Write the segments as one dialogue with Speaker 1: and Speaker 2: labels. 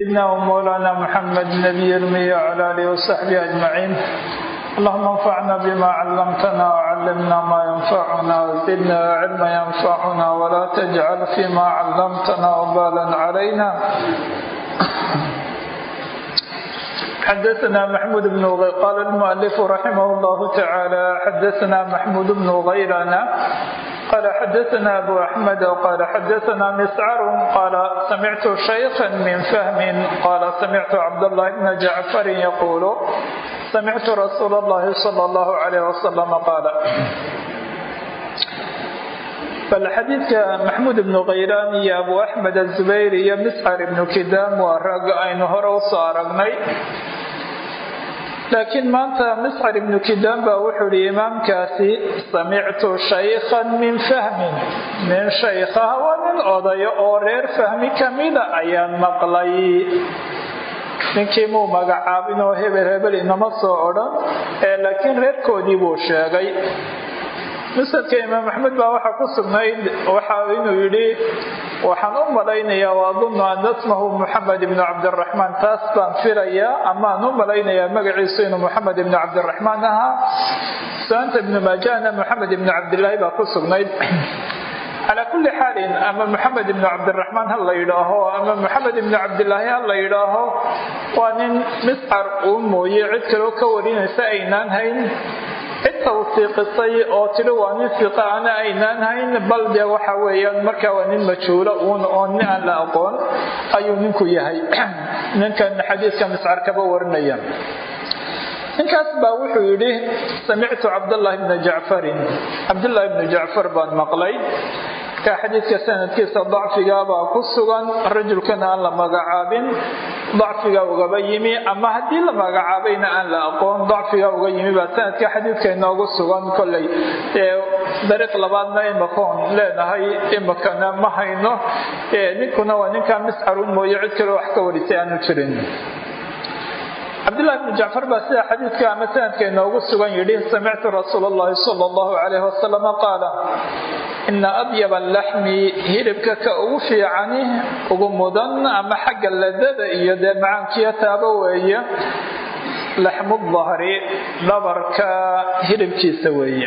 Speaker 1: سيدنا ومولانا محمد النبي المي وعلى اله وصحبه اجمعين اللهم انفعنا بما علمتنا وعلمنا ما ينفعنا وزدنا علما ينفعنا ولا تجعل فيما علمتنا وبالا علينا حدثنا محمود بن غي... قال المؤلف رحمه الله تعالى حدثنا محمود بن غيرنا قال حدثنا أبو أحمد وقال حدثنا مسعر قال سمعت شيخا من فهم قال سمعت عبد الله بن جعفر يقول سمعت رسول الله صلى الله عليه وسلم قال bal xadiidka maxmuud ibnu khaylaan iyo abu axmed azubayr iyo miscar ibnu kidaam waa rag aynu hore usoo aragnay laakiin maanta miscar ibnu kidaam baa wuxuu ihi imaamkaasi samictu shaykhan min fahmin nin shaykhaha waa nin odayo oo reer fahmi kamida ayaan maqlay ninkii muu magacaabin oo hebel hebel inama soo odhan ee laakiin reerkoodii buu sheegay musadka imaam axmed baa waxaa ku sugnayd waxa inuu yidhi waxaan u malaynayaa waadunnu ana smahu muxamed ibnu cabdiraxmaan taas baan filayaa amaan u malaynayaa magaciisu inuu muxamed ibnu cabdiraxmaan ahaa sunaanta ibnu maajahna moxamed ibnu cabdilaahi baa ku sugnayd calaa kulli xaalin ama moxamed ibnu cabdiraxmaan ha la yidhaaho ama moxamed ibnu cabdilaahi ha la yidhaaho waa nin miscar uu mooye cid kaloo ka warinaysa aynaan hayn cid tawsiiqisay oo tidhi waa nin fiqa ana aynaan hayn bal dee waxa weeyaan markaa waa nin majhuula uun oo nin aan la aqoon ayuu ninku yahay ninkan xadiiska miscar kaba warinaya ninkaas baa wuxuu yidhi samictu cabdllahi bna jacfarin cabdullaahi bnu jacfar baan maqlay ka xadiidka sanadkiisa dacfigaabaa ku sugan rajulkana aan la magacaabin dacfiga ugaba yimi ama haddii la magacaabayna aan la aqoon dacfiga uga yimi baa sanadka xadiidka inoogu sugan koley dariiq labaadna imakoon leenahay imakana ma hayno ninkuna waa ninkaa miscarun mooye cid kale wax ka warisay aanu jirin cabdulahi bnu jacfar baa sida xadiidka ama sanadka inoogu sugan yidhi samictu rasuul allahi sala allahu calayh wasalam qaala ina adyaba alaxmi hilibka ka ugu fiicani ugu mudan ama xagga ladada iyo dee macaankiyo taaba weeye laxmu dahri dhabarka hilibkiisa weeye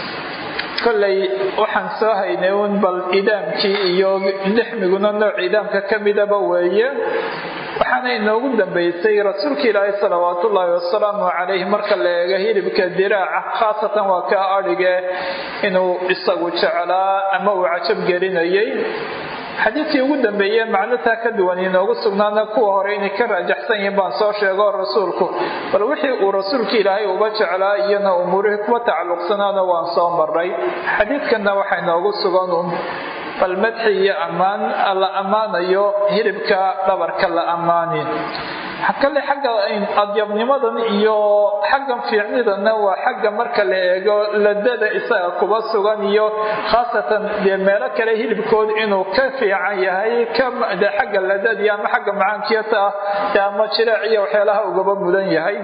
Speaker 1: kolley waxaan soo haynay uun bal idaamkii iyo lixmiguna nooc idaamka ka midaba weeye waxaana inoogu dambaysay rasuulka ilaahi salawaat ullaahi wasalaamu calayh marka la eego hilibka diraaca khaasatan waa kaa adhige inuu isagu jeclaa ama uu cajab gelinayay xadiidkii ugu dambeeye macnotaa ka duwan inoogu sugnaana kuwa hore inay ka raajaxsan yihiin baan soo sheego rasuulku bal wixii uu rasuulka ilaahay uga jeclaa iyana umuurihii kuwa tacalluqsanaana waan soo maray xadiidkanna waxaa inoogu sugan un bal madxi iyo ammaan la ammaanayo hilibka dhabarka la ammaani kale xagga adyabnimadan iyo xaggan fiicnidana waa xagga marka la eego ladada isaga kuba sugan iyo khaasatan dee meelo kale hilibkood inuu ka fiican yahay de xagga ladadii ama xagga macaankiyata ah ama jireec iyo waxyaalaha ugaba mudan yahay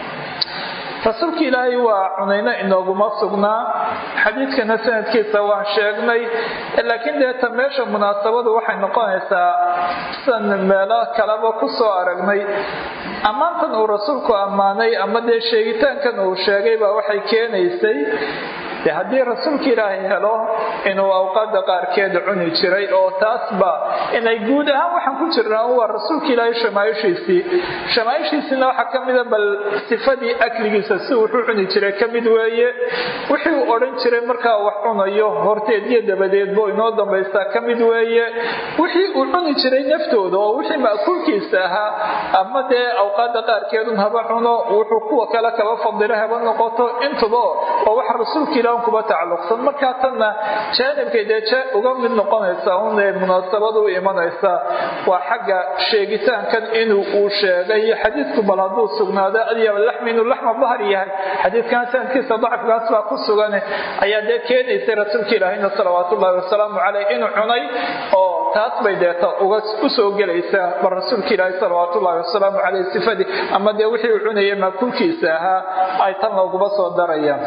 Speaker 1: rasuulka ilaahay waa cunayno inooguma sugnaa xadiidkana sanadkiisa waan sheegnay laakiin deeta meesha munaasabadu waxay noqonaysaa sidan meelo kaleba ku soo aragnay ammaantan uu rasuulku ammaanay ama dee sheegitaankan uu sheegay baa waxay keenaysay de haddii rasuulka ilaahay helo inuu awqaada qaarkeed cuni jiray oo taasba inay guud ahaan waxaan ku jirnaa waa rasuulka ilaahay shamaaishiisii shamaaishiisiina waxaa ka mida bal sifadii akligiisa si wuxuu cuni jiray ka mid weeye wixii uu odhan jiray markaa wax cunayo horteed iyo dabadeedbo inoo dambaystaa ka mid weeye wixii uu cuni jiray naftooda oo wixii ma'kuulkiisa ahaa ama dee awqaada qaarkeedun haba cuno wuxuu kuwa kale kaba fadilo haba noqoto intuba oo wax rasuulka ilaah kuba tacalluqsan markaa tanna jaanibkay dee uga mid noqonaysa un ee munaasabadu u imanaysa waa xagga sheegitaankan inuu uu sheegay xadiidku bal hadduu sugnaado adyaba laxmi inuu laxma bahar yahay xadiidkan sanadkiisa dacfigaas baa ku sugan ayaa dee keenaysay rasuulka ilaahayna salawaat ullahi wasalaamu caleyh inuu cunay oo taas bay deeta uga usoo gelaysaa bal rasuulka ilaahay salawaat ullahi wasalaamu caleyh sifadii ama dee wixii uu cunayay maakulkiisa ahaa ay tan looguma soo darayaan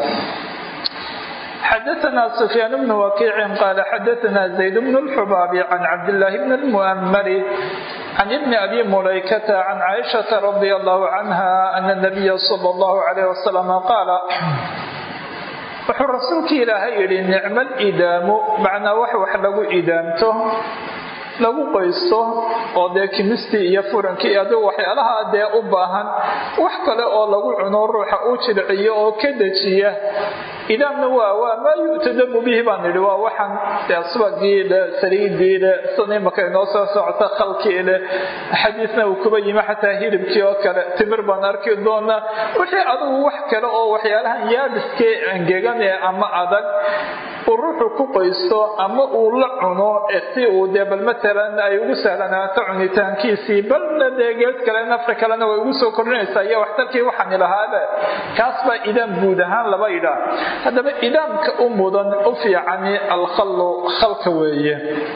Speaker 1: xdثna سفyاn بن وkيع qال xdثna زayd بن الxbاb عن cabdاللh بن المؤmr can ibni abi mulaykata can caaishata radia allahu canha ana nabiya sala allahu calayh wasalam qaala wuxuu rasuulka ilaahay yidhi nicmal idaamu macnaa wax wax lagu idaamto lagu qoysto oo dee kimistii iyo furankii adigu waxyaalaha dee u baahan wax kale oo lagu cuno ruuxa u jilciyo oo ka dejiya idaamna waa waa maa yu'tadamu bihi baan nidhi waa waxaan dee subagii le saliidii le sida imaka inoo soo socota khalkii le xadiisna uu kuba yimi xataa hilibkii oo kale timir baan arki doonaa wixii adigu wax kale oo waxyaalahan yaabiskee angegan ee ama adag uu ruuxu ku qoysto ama uu la cuno si uu dee bal matalan ay ugu sahlanaato cunitaankiisii balna dee geed kale nafri kalena way ugu soo kordhinaysaa iyo waxtarkii waxaani lahaaba kaas baa idaam guud ahaan laba idhaa haddaba idaamka u mudan u fiicani alkhallu khalka weeye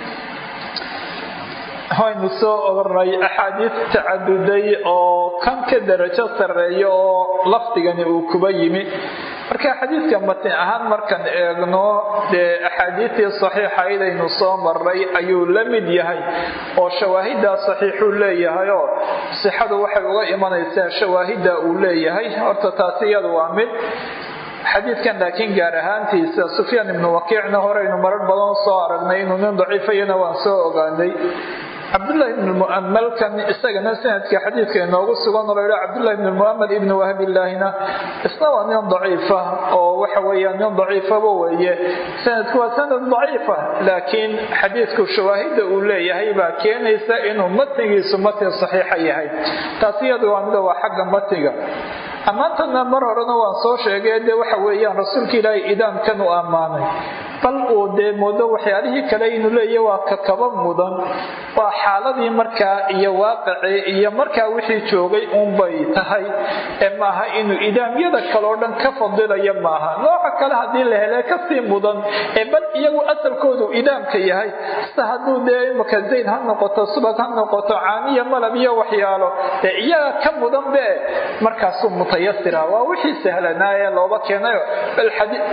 Speaker 1: waynu soo oranay axaadiis tacaduday oo kan ka darajo sarreeya oo lafdigani uu kuba yimi marka xadiidka matin ahaan markaan eegno dee axaadiistii saxiixayd aynu soo maray ayuu la mid yahay oo shawaahiddaa saxiixuu leeyahayoo sixadu waxay uga imanaysaa shawaahidda uu leeyahay horta taasi iyadu waa mid xadiidkan laakiin gaar ahaantiisa sufyaan ibnu wakiicna horeynu marar badan soo aragnay inuu nin daciifayana waan soo ogaanay cabdulahi ibn muamalkan isagana sanadka xadiidka inoogu sugan oo laydha cabdulahi ibn muamal ibn wahbilaahina isna waa nin daciifa oo waxa weeya nin daciifaba weeye sanadku waa sanad daciifa laakiin xadiidku shawaahidda uu leeyahay baa keenaysa inuu matnigiisu matn saxiixa yahay taasi iyadu waa mida waa xagga matniga ammaantana mar horena waan soo sheegay dee waxa weeyaan rasuulka ilaahay idaamkan u ammaanay bal uu dee moodo waxyaalihii kale inuu leeya waa kakaba mudan waa xaaladii markaa iyo waaqicii iyo markaa wixii joogay uunbay tahay ee maaha inuu idaamyada kaleo dhan ka fadilaya maaha nooca kale haddii la hele kasii mudan ee bal iyagu asalkoodu idaamka yahay sida hadduu dee imaka zayd ha noqoto subag ha noqoto caaniya malab iyo waxyaalo dee iyaga ka mudan be markaasuu mutayasira waa wixii sahlanaaye looba keenayo bal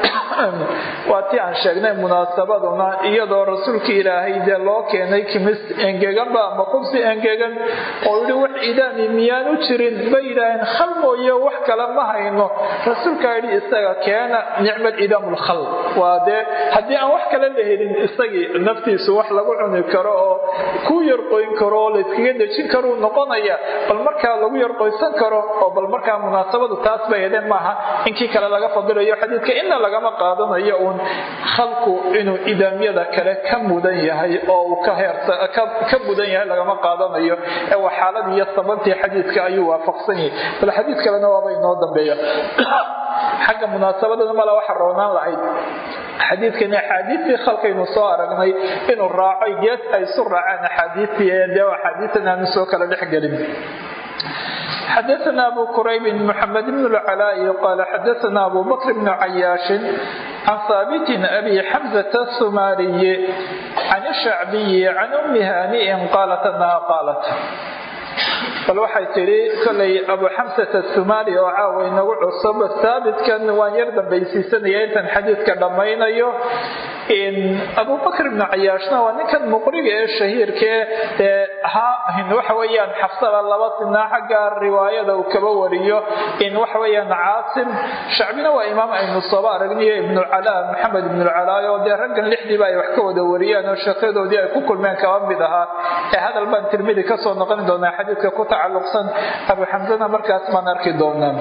Speaker 1: waa ti aan sheegnay munaasabaduna iyadoo rasuulka ilaahay dee loo keenay kimis engeganba ama qubsi engegan oo yihi wax idaami miyaanu jirin bay yidhaaheen khal mooye wax kale ma hayno rasuulkaa yidhi isaga keena nicmal idaam lkhal waa dee haddii aan wax kale la helin isagii naftiisu wax lagu cuni karo oo ku yarqoyn karo oo layskaga dejin karuu noqonaya bal markaa lagu yarqoysan karo oo bal markaa munaasabadu taas bay hedeen maaha inkii kale laga fadilayo xadiidka inna lagama qaadanayo uun khalku inuu idaamyada kale ka mudan yahay oo uu ka mudan yahay lagama qaadanayo ee waa xaaladii iyo sabantii xadiidka ayuu waafaqsan yahay bal xadiid kalena waaba inoo dambeeya xagga munaasabadana mala waxa roonaan lahayd xadiidkani axaadiistii khalkaynu soo aragnay inuu raaco gees ay isu raaceen axaadiistii ee dee axaadiistan aanu soo kala dhex gelin xdثna أbو كرyب محمد بن العلاء qال xdثna أbو بكر بن عyاaش عن ثابت أbي حمزة الثmاrي عن الشhعبي عن أم هانئ qالت أنha qالت bal waxay tidhi kolay abu xamsat athumali oo caawa inagu cusub haabitkan waan yar dambaysiisanaya intaan xadiidka dhammaynayo abubakr ibnu cayaashna waa ninkan muqriga ee shahiirkae ee ahaa waxa weyaan xafsada laba sinaa xagga riwaayada uu kaba wariyo in waxa weyaan caasim shacbina waa imaam aynu sooba aragniyo ibnucalaa maxamed ibnucalaa oo dee raggan lixdiiba ay wax ka wada wariyaan oo sheekyadoodii ay ku kulmeen kaba mid ahaa ee hadal baan tirmidi kasoo noqon doonaa xadiidka ku tacalluqsan abu xamsana markaas baan arki doonaa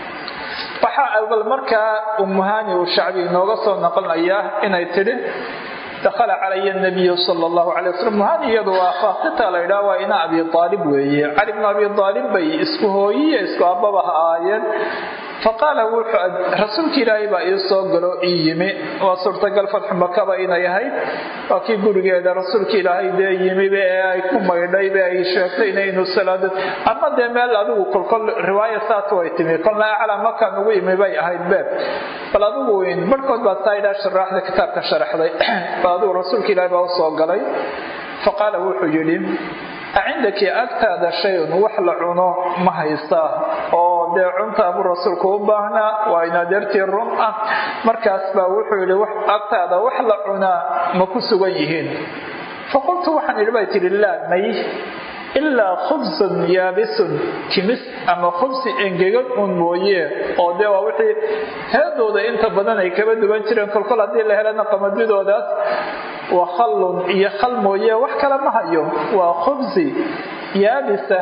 Speaker 1: waxaa bal markaa umuhani uu shacbi inooga soo noqonayaa inay tidhi dakhala calaya nabiyu sala allahu calay wasalam muhani iyadu waa faasita la ydhaha waa ina abi aalib weeye cali bnu abi aalib bay isku hooyiye isku ababa ha ahaayeen faqaala wuxuu rasuulka ilaahay baa ii soo galo ii yimi waa suurtagal fatxu makaba inay ahayd waa kii gurigeeda rasuulka ilaahay dee yimiba ee ay ku maydhayba ay sheegtayna inuu salaado ama dee meel adigu kolkol riwaaya saas way timi kolna aclaa makaan ugu yimi bay ahayd beeb bal adigu weyn barhkood baa saidhaa sharaaxda kitaabka sharaxday bal adigu rasuulka ilaahay baa usoo galay faqaala wuxuu yidhi acindaki agtaada shayun wax la cuno ma haysaa oo dee cunta buu rasuulku u baahnaa waa inadeertii run ah markaas baa wuxuu yidhi agtaada wax la cunaa ma ku sugan yihiin faqultu waxaan idhi bay tidhi laa may ilaa khubsun yaabisun kimis ama khubsi engegan un mooye oo dee waa wixii heedooda inta badan ay kaba duwan jireen kolkol haddii la helana qamadidoodaas wa khallun iyo khal mooye wax kale ma hayo waa khubsi yaabisa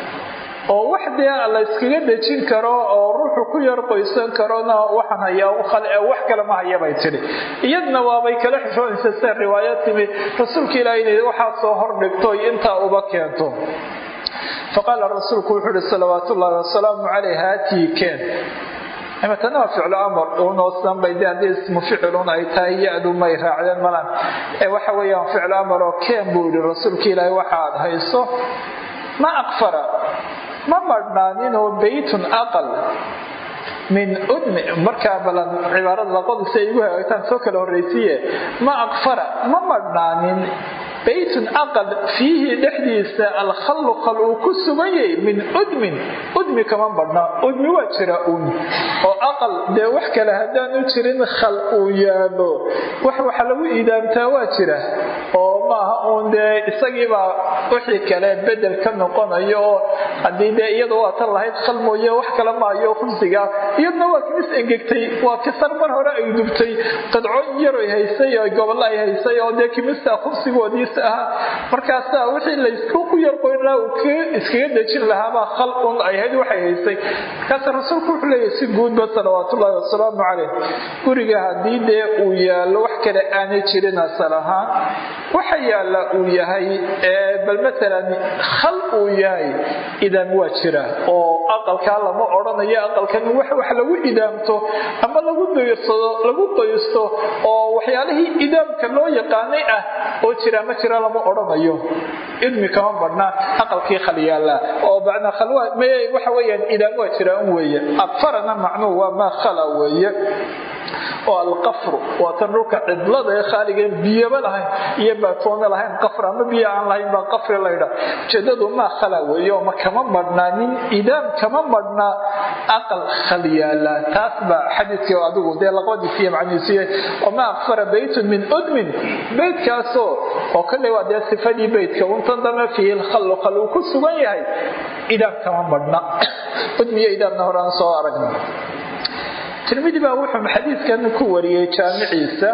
Speaker 1: oo wax dee la iskaga dejin karo oo ruuxu ku yar qoysan karona waxaan hayaa u khal ee wax kale ma haya bay tidhi iyadna waabay kala xishoonaysa se riwaayo timi rasuulka ilaah inay waxaa soo hordhigto intaa uba keento faqaala rasuulku wuxuu uhi salawaat ullaahi wasalaamu caleyh haatii keen imatana waa ficlu amar unoosan bay de haddii ismu ficilun ay tahay ya-du may raacdeen malan ee waxa weeyaan ficlu amar oo keen buu yihi rasuulka ilaahi waxa aad hayso ma aqfara ma madhnaaninoo beytun aqal min udmi markaa balan cibaarada laqodiisa ay igu hagaagtaan soo kala horraysiye ma aqfara ma madhnaanin beytun aqal fiihi dhexdiisa alkhallu khal uu ku sugan yahay min udmin udmi kama badhna udmi waa jira un oo aqal dee wax kale haddaanu jirin khal uu yaalo wax waxa lagu iidaamtaa waa jira oo maaha uun dee isagiibaa wixii kale bedel ka noqonayo oo haddii dee iyada waa tan lahayd khal mooye wax kale maayo khubsiga iyadna waa kimis engegtay waa kisar mar hore ay dubtay qadcooyin yaroy haysay oo gobollo ay haysay oo dee kimista khubsigoodiisa ahaa markaasaa wixii laysku ku yarqoynaa uu iskaga dejin lahaabaa khal un ay ahayd waxay haysay markaasa rasuulku wuxuu leeyahy si guudba salawaatullaahi wasalaamu caleyh guriga haddii dee uu yaallo wax kale aanay jirin asal ahaan waxa yaalla uu yahay bal matalan khal uu yahay idaam waa jira oo aqalkaa lama odhanayo aqalkan wax wax lagu idaamto ama lagu daysado lagu daysto oo waxyaalihii idaamka loo yaqaanay ah oo jira ma jira lama odhanayo idmi kama badhnaa aqalkii khal yaalla oo bacna khalwa waxa weeyaan idaam waa jira un weeye aqfarana macnuhu waa maa khala weeye oo alqafru waa tan dhulka cidlada ee khaaligan biyaba lahayn iyo baatoona lahayn qafr ama biyo aan lahayn baa qafri laydha ujeedadu maa khala weeye oo ma kama madhnaa nin idaam kama madhnaa aqal khal yaala taas baa xadiidkii adigu dee laqadiisiiyo macnihiisiiye oo ma aqfara beytun min udmin beytkaasoo oo kale waa dee sifadii beytka untan dame fiihi lkhallu khal uu ku sugan yahay idaam kama madhna udmiyo idaamna hore aan soo aragna tirmidi baa wuxuu xadiidkan ku wariyey jaamiciisa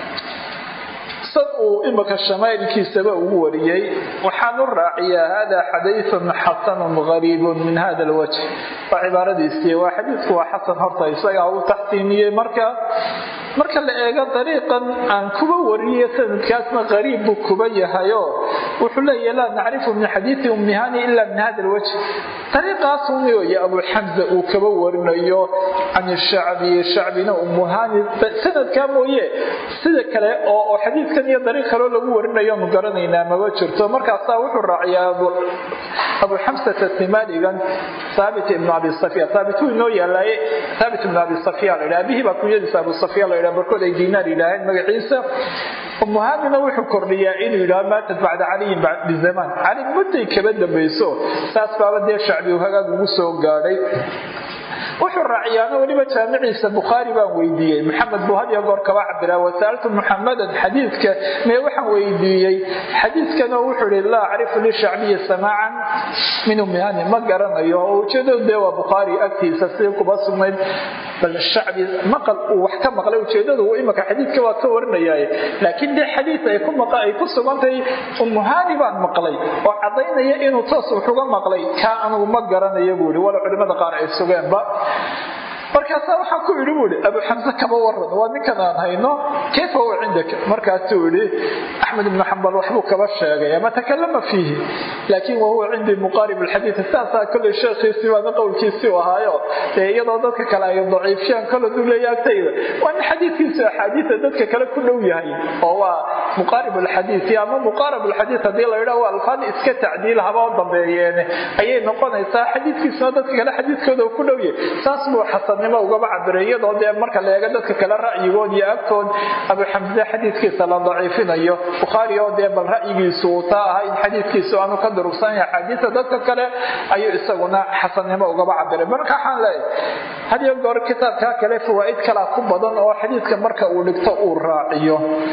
Speaker 1: sad uu imika shamaa'ilkiisaba ugu wariyey waxaan u raaciyaa hada xadiiun xasanun gariibun min hada alwajh waa cibaaradiisii waa xadiidku waa xasan horta isagaa uu taxsiiniyey marka marka la eego dariiqan aan kuba wariye sanadkaasna qariib buu kuba yahayo wuxuu leeyahy laa nacrifu min xadiidi ummihani ila min hada alwajh dariiqaas umioya abu xamza uu kaba warinayo can shacbi shacbina umuhani sanadkaa mooye sida kale oo xadiidkan iyo dariiq kaloo lagu warinayo nu garanaynaa maba jirto markaasaa wuxuu raaciyaa abu xamsata timaligan thaabit ibnu abi safya thaabit wuu inoo yaalaaye thaabit ibnu abi safya la yidhaha abihii baa kunyadiisa abu safya la yidhaha barkood ay diinaar yidhaaheen magaciisa umuhanina wuxuu kordhiyaa inuu yidhaho maatat bacda caliyin bizamaan cali mudday kaba dambayso saas baaba dee shacbi uu hagaag ugu soo gaadhay wuxuu raaciyaana weliba jaamiciisa bukhaari baan weydiiyey maxamed buu had iyo goor kaba cabiraa wasaaltu muxamadan xadiidka mee waxaan weydiiyey xadiidkanoo wuxuu ihi laa acrifu lishacbiyi samaacan min umihani ma garanayo oo ujeedadu dee waa bukhaari agtiisa si kuba sugnayd bal shacbi maqal uu wax ka maqlay ujeedadu imika xadiidka waa ka warinayaaye laakiin dee xadiid ay ku ay ku sugantahay umuhani baan maqlay oo cadaynaya inuu toos wuxuga maqlay kaa anugu ma garanayo buu ihi wala culimada qaar ay sugeenba markaasaa waxaa ku idhi buu ihi abu xamse kaba waran waa ninkan aan hayno kayfa huwa cindaka markaasuu idhi axmed ibnu xambal waxbuu kaba sheegay ama takalama fiihi laakiin wahuwa cindii muqaarib alxadiid saasaa kolley sheekhiisii baana qowlkiisii u ahaayo dee iyadoo dadka kale ay daciifiyaan kole duleeya agtayda waa nin xadiidkiisu axaadiida dadka kale ku dhow yahay oo waa muqaarib alxadiidi ama muqaarab alxadiid haddii la yidhaho waa alfaad iska tacdiil haba u dambeeyeene ayay noqonaysaa xadiidkiisuna dadka kale xadiidkooda ku dhow yahay saas buu xasan ugaba cabiray iyadoo dee marka la eego dadka kale ra'yigood iyo agtood abu xamse xadiidkiisa la daciifinayo bukhaari oo dee bal ra'yigiisu uu taa aha in xadiidkiisu aanu ka durugsan yahay axaadiista dadka kale ayuu isaguna xasannimo ugaba cabiray marka waxaan leeyahay hadiyo goor kitaabkaa kale fawaa'id kalaa ku badan oo xadiidka marka uu dhigto uu raaciyo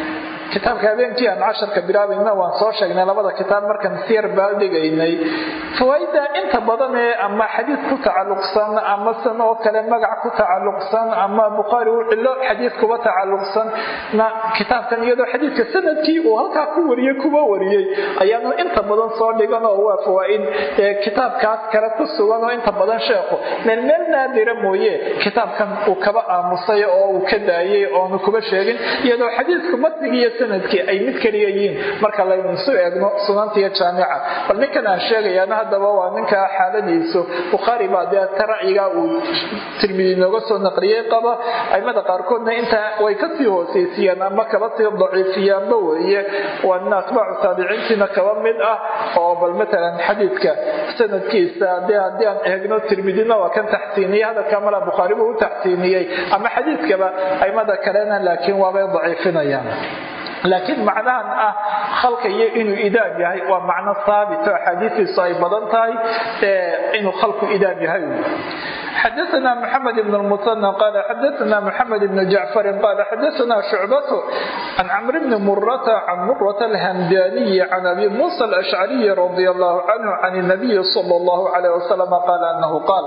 Speaker 1: kitaabka habeenkii aan casharka bilaabayna waan soo sheegnay labada kitaab markaan siyar baaldhigaynay fawaaida inta badan ee ama xadiid ku tacalluqsan ama san oo kale magac ku tacalluqsan ama bukhaari uu cilo xadiid kuba tacalluqsan na kitaabkan iyadoo xadiidka sanadkii uu halkaa ku wariyey kuba wariyey ayaanu inta badan soo dhigan oo waa fawaaid kitaabkaas kale ku sugan oo inta badan sheekhu meel meel naadira mooye kitaabkan uu kaba aamusay oo uu ka daayay oonu kuba sheegin iyadoo xadiidku matnigii iyo sanadkii ay mid keliya yihiin marka laynusu eegno sunanta iyo jaamica bal ninkan aan sheegayaana haddaba waa ninka xaaladiisu bukhaari baa dee ta ra'yigaa uu tirmidi nooga soo naqliyey qaba aimada qaarkoodna intaa way kasii hoosaysiiyaan ama kaba sii daciifiyaanba weeye waa nin atbaacu taabiciintiina kaba mid ah oo bal matalan xadiidka sanadkiisa dee haddii aan eegno tirmidina waa kan taxsiiniyey hadalka mala bukhaari buu u taxsiiniyey ama xadiidkaba aimada kalena laakiin waabay daciifinayaan laakiin macnahan ah khalka iyo inuu idaam yahay waa macno haabito axaadiistiisu ay badan tahay inuu khalku idaam yahay xdثna محمد بن المثنى قال xdثna محمد بن جعفر قال xdثna شعبة عن cمر بن مرة عن مرة الهمداني عن أبي موسى الأشعري رضي الله عنه عن النبي صلى الله عليه وسلم قال أنه قال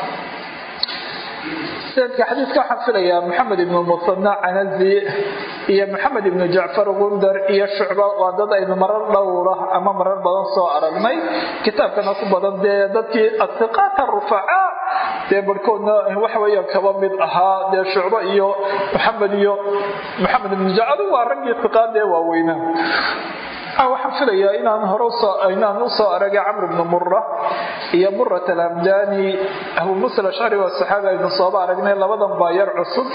Speaker 1: sanadka xadiidka waxaan filayaa maxamed ibnu musana canazi iyo maxamed ibnu jacfar gundar iyo shucba waa dad aynu marar dhowra ama marar badan soo aragnay kitaabkana ku badan dee dadkii asiqaat rufaca dee barhkoodna waxaweeyaan kaba mid ahaa dee shucba iyo maxamed iyo maxamed ibnu jacfar waa raggii siqaadee waaweynaa waxaan filayaa inaan hore inaan usoo aragay camr bnu mura iyo murat alhamdani abu musa alashcari waa saxaabi aynu sooba aragnay labadan baa yar cusub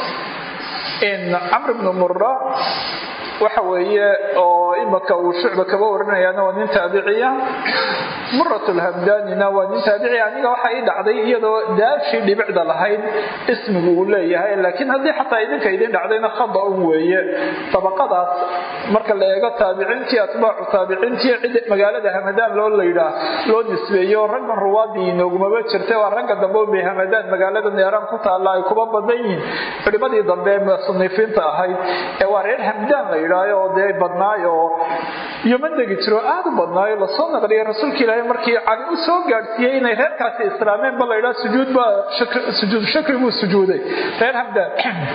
Speaker 1: camr bnu mura waxa weeye oo imaka uu shucba kaba warinayaana waa nin taabiciya murat lhamdanina waa nin taabici aniga waxa ii dhacday iyadoo daashii dhibicda lahayd ismigu uu leeyahay laakiin haddii xataa idinka idin dhacdayna khada un weeye dabaqadaas marka la eego taabiciintii atbaacu taabiciintii cid magaalada hamadaan loo laydhaa loo nisbeeyo raggan ruwaadii inoogumaba jirta waa ragga dambe unbay hamadaan magaalada neeraan ku taalla ay kuba badan yihiin culimadii dambe musanifiinta ahayd ee waa reer hamdaan la yidhaayo oo dee badnaayo oo yoman degi jiro aada u badnaayo lasoo naqliyay rasuulka ilaahay markii cali u soo gaadhsiiyey inay reerkaasi islaameen ba la yidhaha sujuud baa sujuud shakri buu sujuuday reer hamdaan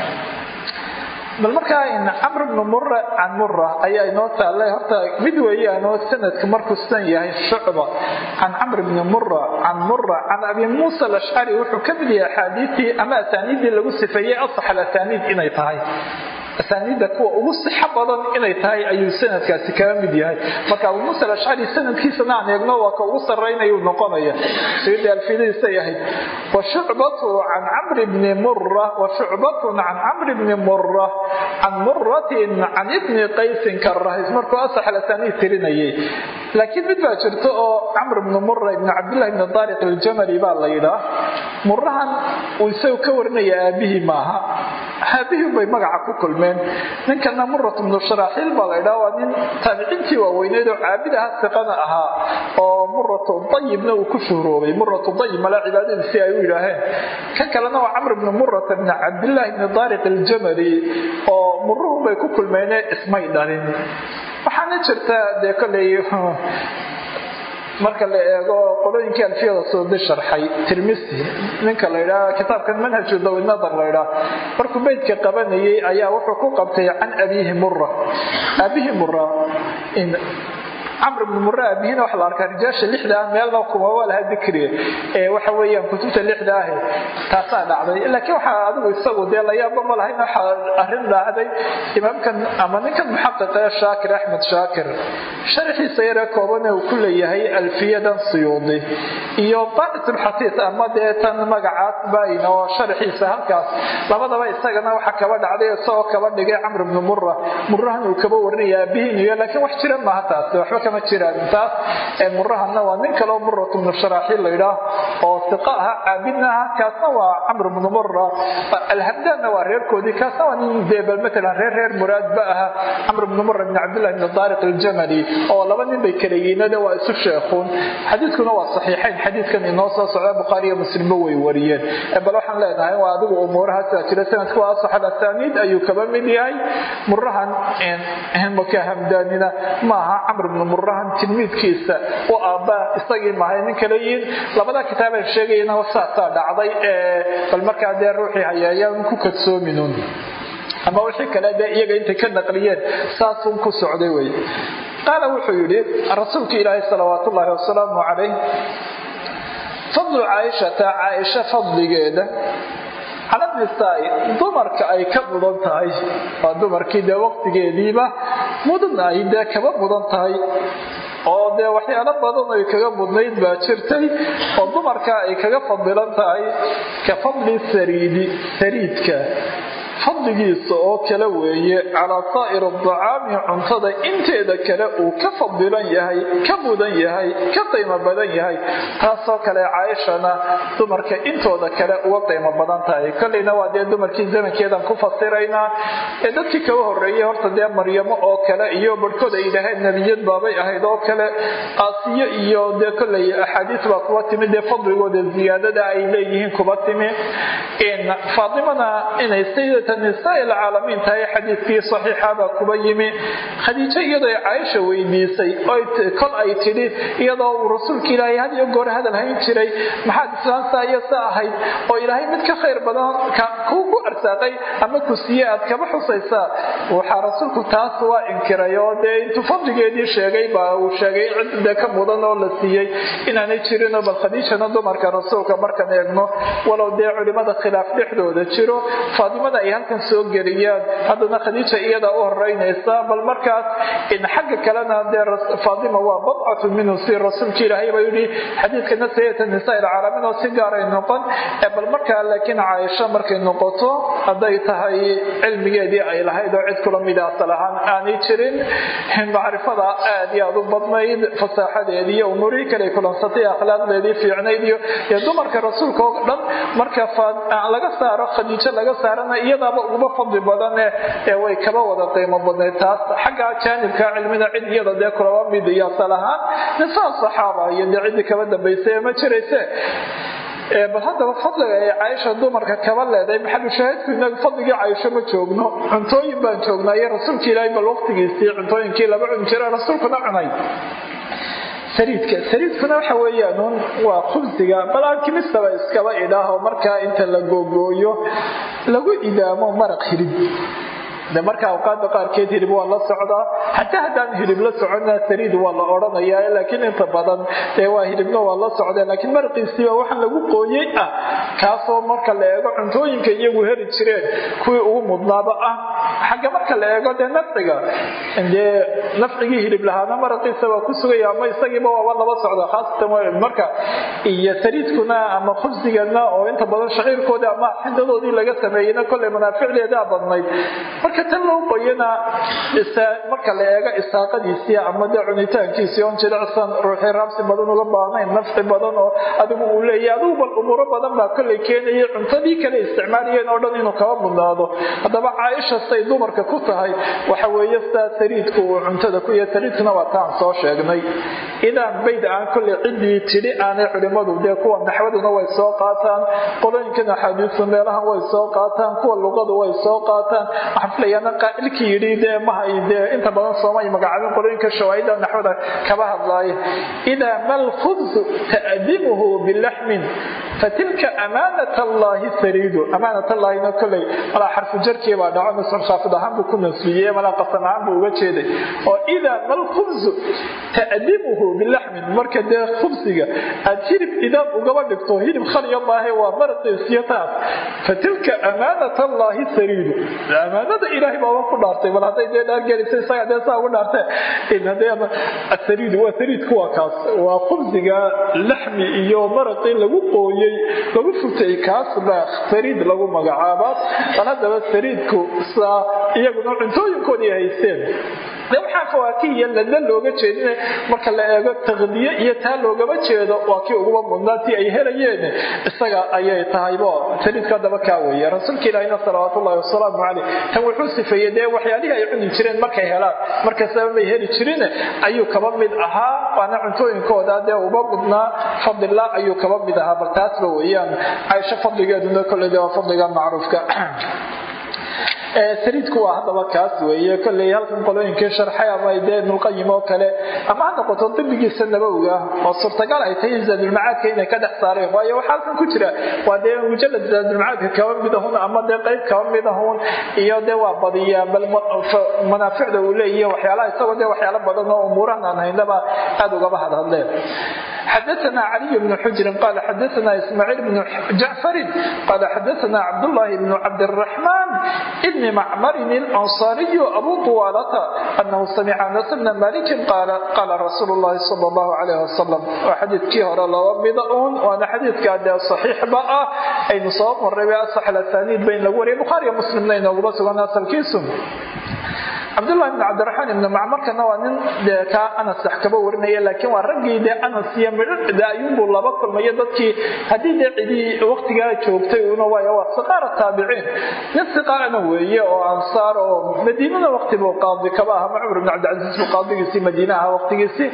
Speaker 1: bal markaa camr bnu mura can mura ayaa inoo taallay horta mid weeyaanoo sanadka markuu sidan yahay shucba can camr bni mura can mura can abi muusa alashcari wuxuu ka mid yahay axaadiistii ama asaaniiddii lagu sifeeyey asax alasaniid inay tahay asaaniidda kuwa ugu sixo badan inay tahay ayuu sanadkaasi kaga mid yahay marka abu muusa alashcari sanadkiisana aan eegno waa ka ugu sarraynayuu noqonaya sayidii alfidadiisay ahayd wa shucbatu can camri bni mura wa shucbatun can camri bni mura can muratin can ibni qaysin karahis markuu asax alasaniid tirinayay laakiin mid baa jirta oo camr bni mura ibni cabdillahi bni daariq aljamali baa la yidhaah murahan uu isagu ka warinaya aabihii maaha aabihii bay magaca ku kulmeen ninkana murat bnu sharaaxiil baa la ydhaha waa nin taabiciintii waaweyneed oo caabidaha siqana ahaa oo muratu dayibna uu ku shuhroobay muratu dayib mala cibaadadiisi ay u yidhaaheen kan kalena waa camr bnu murata bni cabdillaahi bni daariq aljamali oo muruhun bay ku kulmeene ismay dhalin waxaana jirta dee koley marka la eego qolooyinkii alfiyada soodi sharxay tirmisi ninka la ydhaha kitaabkan manhaju dawinadar la ydhaha markuu beydka qabanayay ayaa wuxuu ku qabtay can abiihi mura aabihi mura camr bni mura aabihina waxa la arkaa rijaasha lixda ah meelna kuma waa laha dikriga ee waxa weeyaan kutubta lixda ah taasaa dhacday laakiin waxaa adigu isagu dee layaaba ma lahayn waxa arrin dhacday imaamkan ama ninkan muxaqiqa ee shaakir axmed shaakir sharxiisa yaree koobane uu ku leeyahay alfiyadan suyuudi iyo baitulxasiis ama dee tan magacaas bayn oo sharxiisa halkaas labadaba isagana waxa kaba dhacday isagoo kaba dhigay camr bni mura murahan uu kaba warinaya aabihiin iyo laakiin wax jira maaha taasi waxba kama jiraan taas murahanna waa nin kaleo murat bnu sharaaxiil laydhaah oo siqa aha caabidna aha kaasna waa camr bnu mura alhamdaanna waa reerkoodii kaasna waa nin dee bal matalan reer reer muraadba aha camr bnu mura bn cabdillahi bn daariq aljamali oo laba nin bay kala yiinade waa isu sheekuun xadiidkuna waa saxiixayn xadiidkan inoo soo socda bukhaari iyo muslimba way wariyeen bal waxaan leenahay waa adigu umuurahaasa jira sanadku waa asax alasaniid ayuu kaba mid yahay murahan maka hamdaanina maaha camr bnu murahan tilmiidkiisa u aabaa isagii mahay nin kale yihiin labada kitaabay sheegayana saasaa dhacday bal markaa dee ruuxii hayaayaan ku kadsoominun ama wixii kale dee iyaga intay ka naqliyeen saasun ku socday wey qaala wuxuu yidhi rasuulka ilaahay salawaat ullaahi wasalaamu calayh fadlu caaishata caaisha fadligeeda cala nisaai dumarka ay ka mudan tahay waa dumarkii dee waqtigeediiba mudan ay dee kaba mudan tahay oo dee waxyaalo badan ay kaga mudnayd baa jirtay oo dumarka ay kaga fadilan tahay ka fadli sariidi sariidka fadligiisa oo kale weeye calaa saa'ir adacaami cuntada inteeda kale uu ka fadilan yahay ka mudan yahay ka qiimo badan yahay taasoo kale caaishana dumarka intooda kale uga qiimo badan tahay kolleyna waa dee dumarkii zamankeedan ku fasiraynaa ee dadkii kaga horeeyey horta dee maryamo oo kale iyo barhkood ay yidhaaheen nebiyad baabay ahayd oo kale aasiyo iyo dee kolley axaadiis baa kuba timi dee fadligooda ziyaadada ay leeyihiin kuba timi faatimana inay sayidata nisaa ilcaalamiin tahay xadiidkii saxiixabaa kuba yimi khadiijo iyadoo caaisha weydiisay kol ay tidhi iyadoo uu rasuulka ilaahay had iyo goor hadal hayn jiray maxaad islaamtaa iyo sa ahayd oo ilaahay mid ka khayr badan kuu ku arsaaqay ama ku siiye aad kaba xusaysaa waxaa rasuulku taas waa inkiray oo dee intuu fadligeedii sheegay baa uu sheegay cid dee ka mudan oo la siiyey inaanay jirinoo bal khadiijana dumarka rasuulka markan eegno walow dee culimada khilaaf dhexdooda jiro faatimada ay halkan soo geliyaan haddana khadiija iyada u horeynaysa bal markaas xagga kalena dee faatima waa badcatu minhu si rasuulka ilaahay baa yidhi xadiidkana sayata nisaa ilcaalamiin oo si gaaray noqon bal markaa laakiin caaisha markay noqoto hadday tahay cilmigeedii ay lahayd oo cid kula mida asal ahaan aanay jirin macrifada aad iyo aad u badnayd fasaaxadeedii iyo umuurihii kale kulansatay akhlaaqdeedii fiicnayd iyo dumarka rasuulka oo dhan marka laga saaro khadiijo laga saarana iyadaaba uguma fadli badane ee way kaba wada qiimo badnayd taas xagga jaanibka cilmida cid iyada dee kulaba mid iyo asal ahaan nisaa saxaaba iyo dee ciddii kaba dambaysa ma jirayse bal haddaba fadliga ay caaisha dumarka kaba leedahay maxalushaahidku inagu fadligii caaisho ma joogno cuntooyin baan joognaa iyo rasuulka ilaahay bal waqtigiisii cuntooyinkii laba cuni jira rasuulkuna cunay sariidka sariidkuna waxa weeyaan waa khubsiga bal alkimistaba iskaba idhaaho markaa inta la googooyo lagu idaamo maraq hilib de marka awqaada qaarkeed hilib waa la socdaa xataa haddaan hilib la socona sariid waa la odhanayaa laakiin inta badan dee waa hilibna waa la socda laakiin maraqiisiiba waxaan lagu qooyey ah kaasoo marka la eego cuntooyinka iyagu heli jireen kuwii ugu mudnaaba ah xagga marka la eego dee nafciga dee nafcigii hilib lahaana maraqiisa waa ku sugaya ama isagiiba waaba laba socda khaasatan marka iyo sariidkuna ama khubsigana oo inta badan shaciirkoodii ama xidadoodii laga sameeyeyna kolley manaaficdeedaa badnayd marka tan loo qoyana marka la eego isaaqadiisii ama dee cunitaankiisii oon jilicsan ruuxii raabsi badan uga baahnayn nafci badan oo adigu uu leeyahy adigu bal umuuro badan baa kolley keenayay cuntadii kale isticmaalayeen oo dhan inuu kaba mudnaado haddaba caaisha say dumarka ku tahay waxa weeye sidaa sariidku uu cuntada ku yahay sariidkuna waa taan soo sheegnay idaan bayd aan kolley ciddii tidhi aanay culimmadu dee kuwa naxwaduna way soo qaataan qolooyinkan axaadiistu meelahan way soo qaataan kuwa luqadu way soo qaataan xaflayana qaa'ilkii yidhi dee mahay dee inta badan soomay magacaabin qolooyinka shawaahida naxwada kaba hadlaaya idaa ma lkhubsu ta'dimuhu bilaxmin fatilka amaanat allaahi sariidu amaanat allaahina koley malaa xarfu jarkii baa dhaco nasr khaafid ahaan buu ku nasbiyey malaa qasam ahaan buu uga jeeday oo idaa ma lkhubsu ta'dimuhu bilaxmin marka dee khubsiga aad hilib idaab ugaba dhigto hilib khaliya maahe waa maraqiisiyo taas fatilka amaanat allaahi sariidu amaanada ilaahay baaba ku dhaartay bal hadday dee dhaargelisa isaga dee saa ugu dhaarte asariid waa sariidku waa kaas waa khubsiga laxmi iyo maraqii lagu qooyey lagu futay kaas baa sariid lagu magacaabaa bal haddaba sariidku saa iyaguna cuntooyinkoodii haysteen de waxaa fawaakihiya lada looga jeedin marka la eego taqdiye iyo taa loogama jeedo waa kii uguba mudnaatii ay helayeen isaga ayay tahaybo saliidka daba kaa weeye rasuulka ilaahina salawaatu ullahi wasalaamu caleyh tan wuxuu sifeeyey dee waxyaalihii ay cuni jireen markay helaan markastaba may heli jirin ayuu kaba mid ahaa waana cuntooyinkooda dee uba mudnaa fadlillah ayuu kaba mid ahaa bal taasba weeyaan caaisho fadligeeduna kolley de waa fadliga macruufka saliidku waa haddaba kaas weeye kolley halkan qolooyinkii sharxay ama dee ibnulqayim oo kale ama ha noqoto dibigiisa nabowga oo suurtagal ay tahay zaadulmacaadka inay ka dhex saareen waayo waxaa halkan ku jira waa dee mujalad zaadulmacaadka kaba mid ahun ama dee qayb kaba mid ahun iyo dee waa badiyaa bal manaaficda uu leeyahy waxyaalaha isagoo dee waxyaalo badan oo umuurahan aan haynaba aada ugaba hadhadleen xadaثna caliي بن xujri qal xadaثna ismaaciil بن jacfari qal xadaثna cabdالlahi بن cabdالرaحman بn macmarin اlanصariy abu طuwaalata anahu samica anas bna maliki qala rasuul الlahi salى الlahu عalيه wasalam waa xadiidkii hore laba mida un waana xadiidkaa dee صaxiixba ah aynu soo maray asax asaniid bayn lagu wariyay bukhaariya muslimna inooguma sugan asalkiisu cabdulahi bn cabdiraxmaan ibni macmarkana waa nin dee kaa anas wax kaba warinaya laakiin waa raggii dee anas iyo midhade ayuunbuu laba kulmayo dadkii haddii dee cidii waktigaa joogtay una waay waa siqaara taabiciin nin siqaarana weeye oo ansaar oo madiinada wakti buu qaadi kaba aha cumar bn cabdilcasiis buu qaadigiisii madiine aha waktigiisii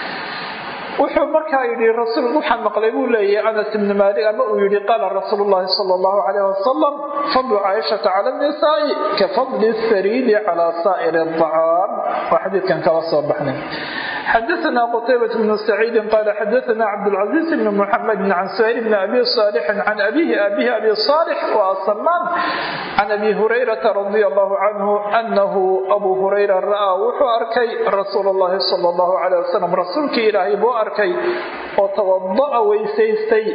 Speaker 1: wuxuu markaa yidhi rasuul waxaan maqlay buu leeyahay anas ibni maalik ama uu yidhi qaala rasuulu llahi sala allahu calayh wasalam fadlu caaishata cala nisaai ka fadli sariidi calaa saa'iri acaam waa xadiidkan kala soo baxnay xadaثna qtaybaة bn سacيidi qal xadaثna cabdالcaزيز bn mحamedi can suhayl bn abi صاlح can abihi abihi abi صاlح وasamaan can abi hurayraةa radي الlah canhu anahu abu hurayra ra'aa wuxuu arkay rasuul اllahi salى الlah عalيه wasalam rasuulkii ilaahay buu arkay oo tawada'a weysaystay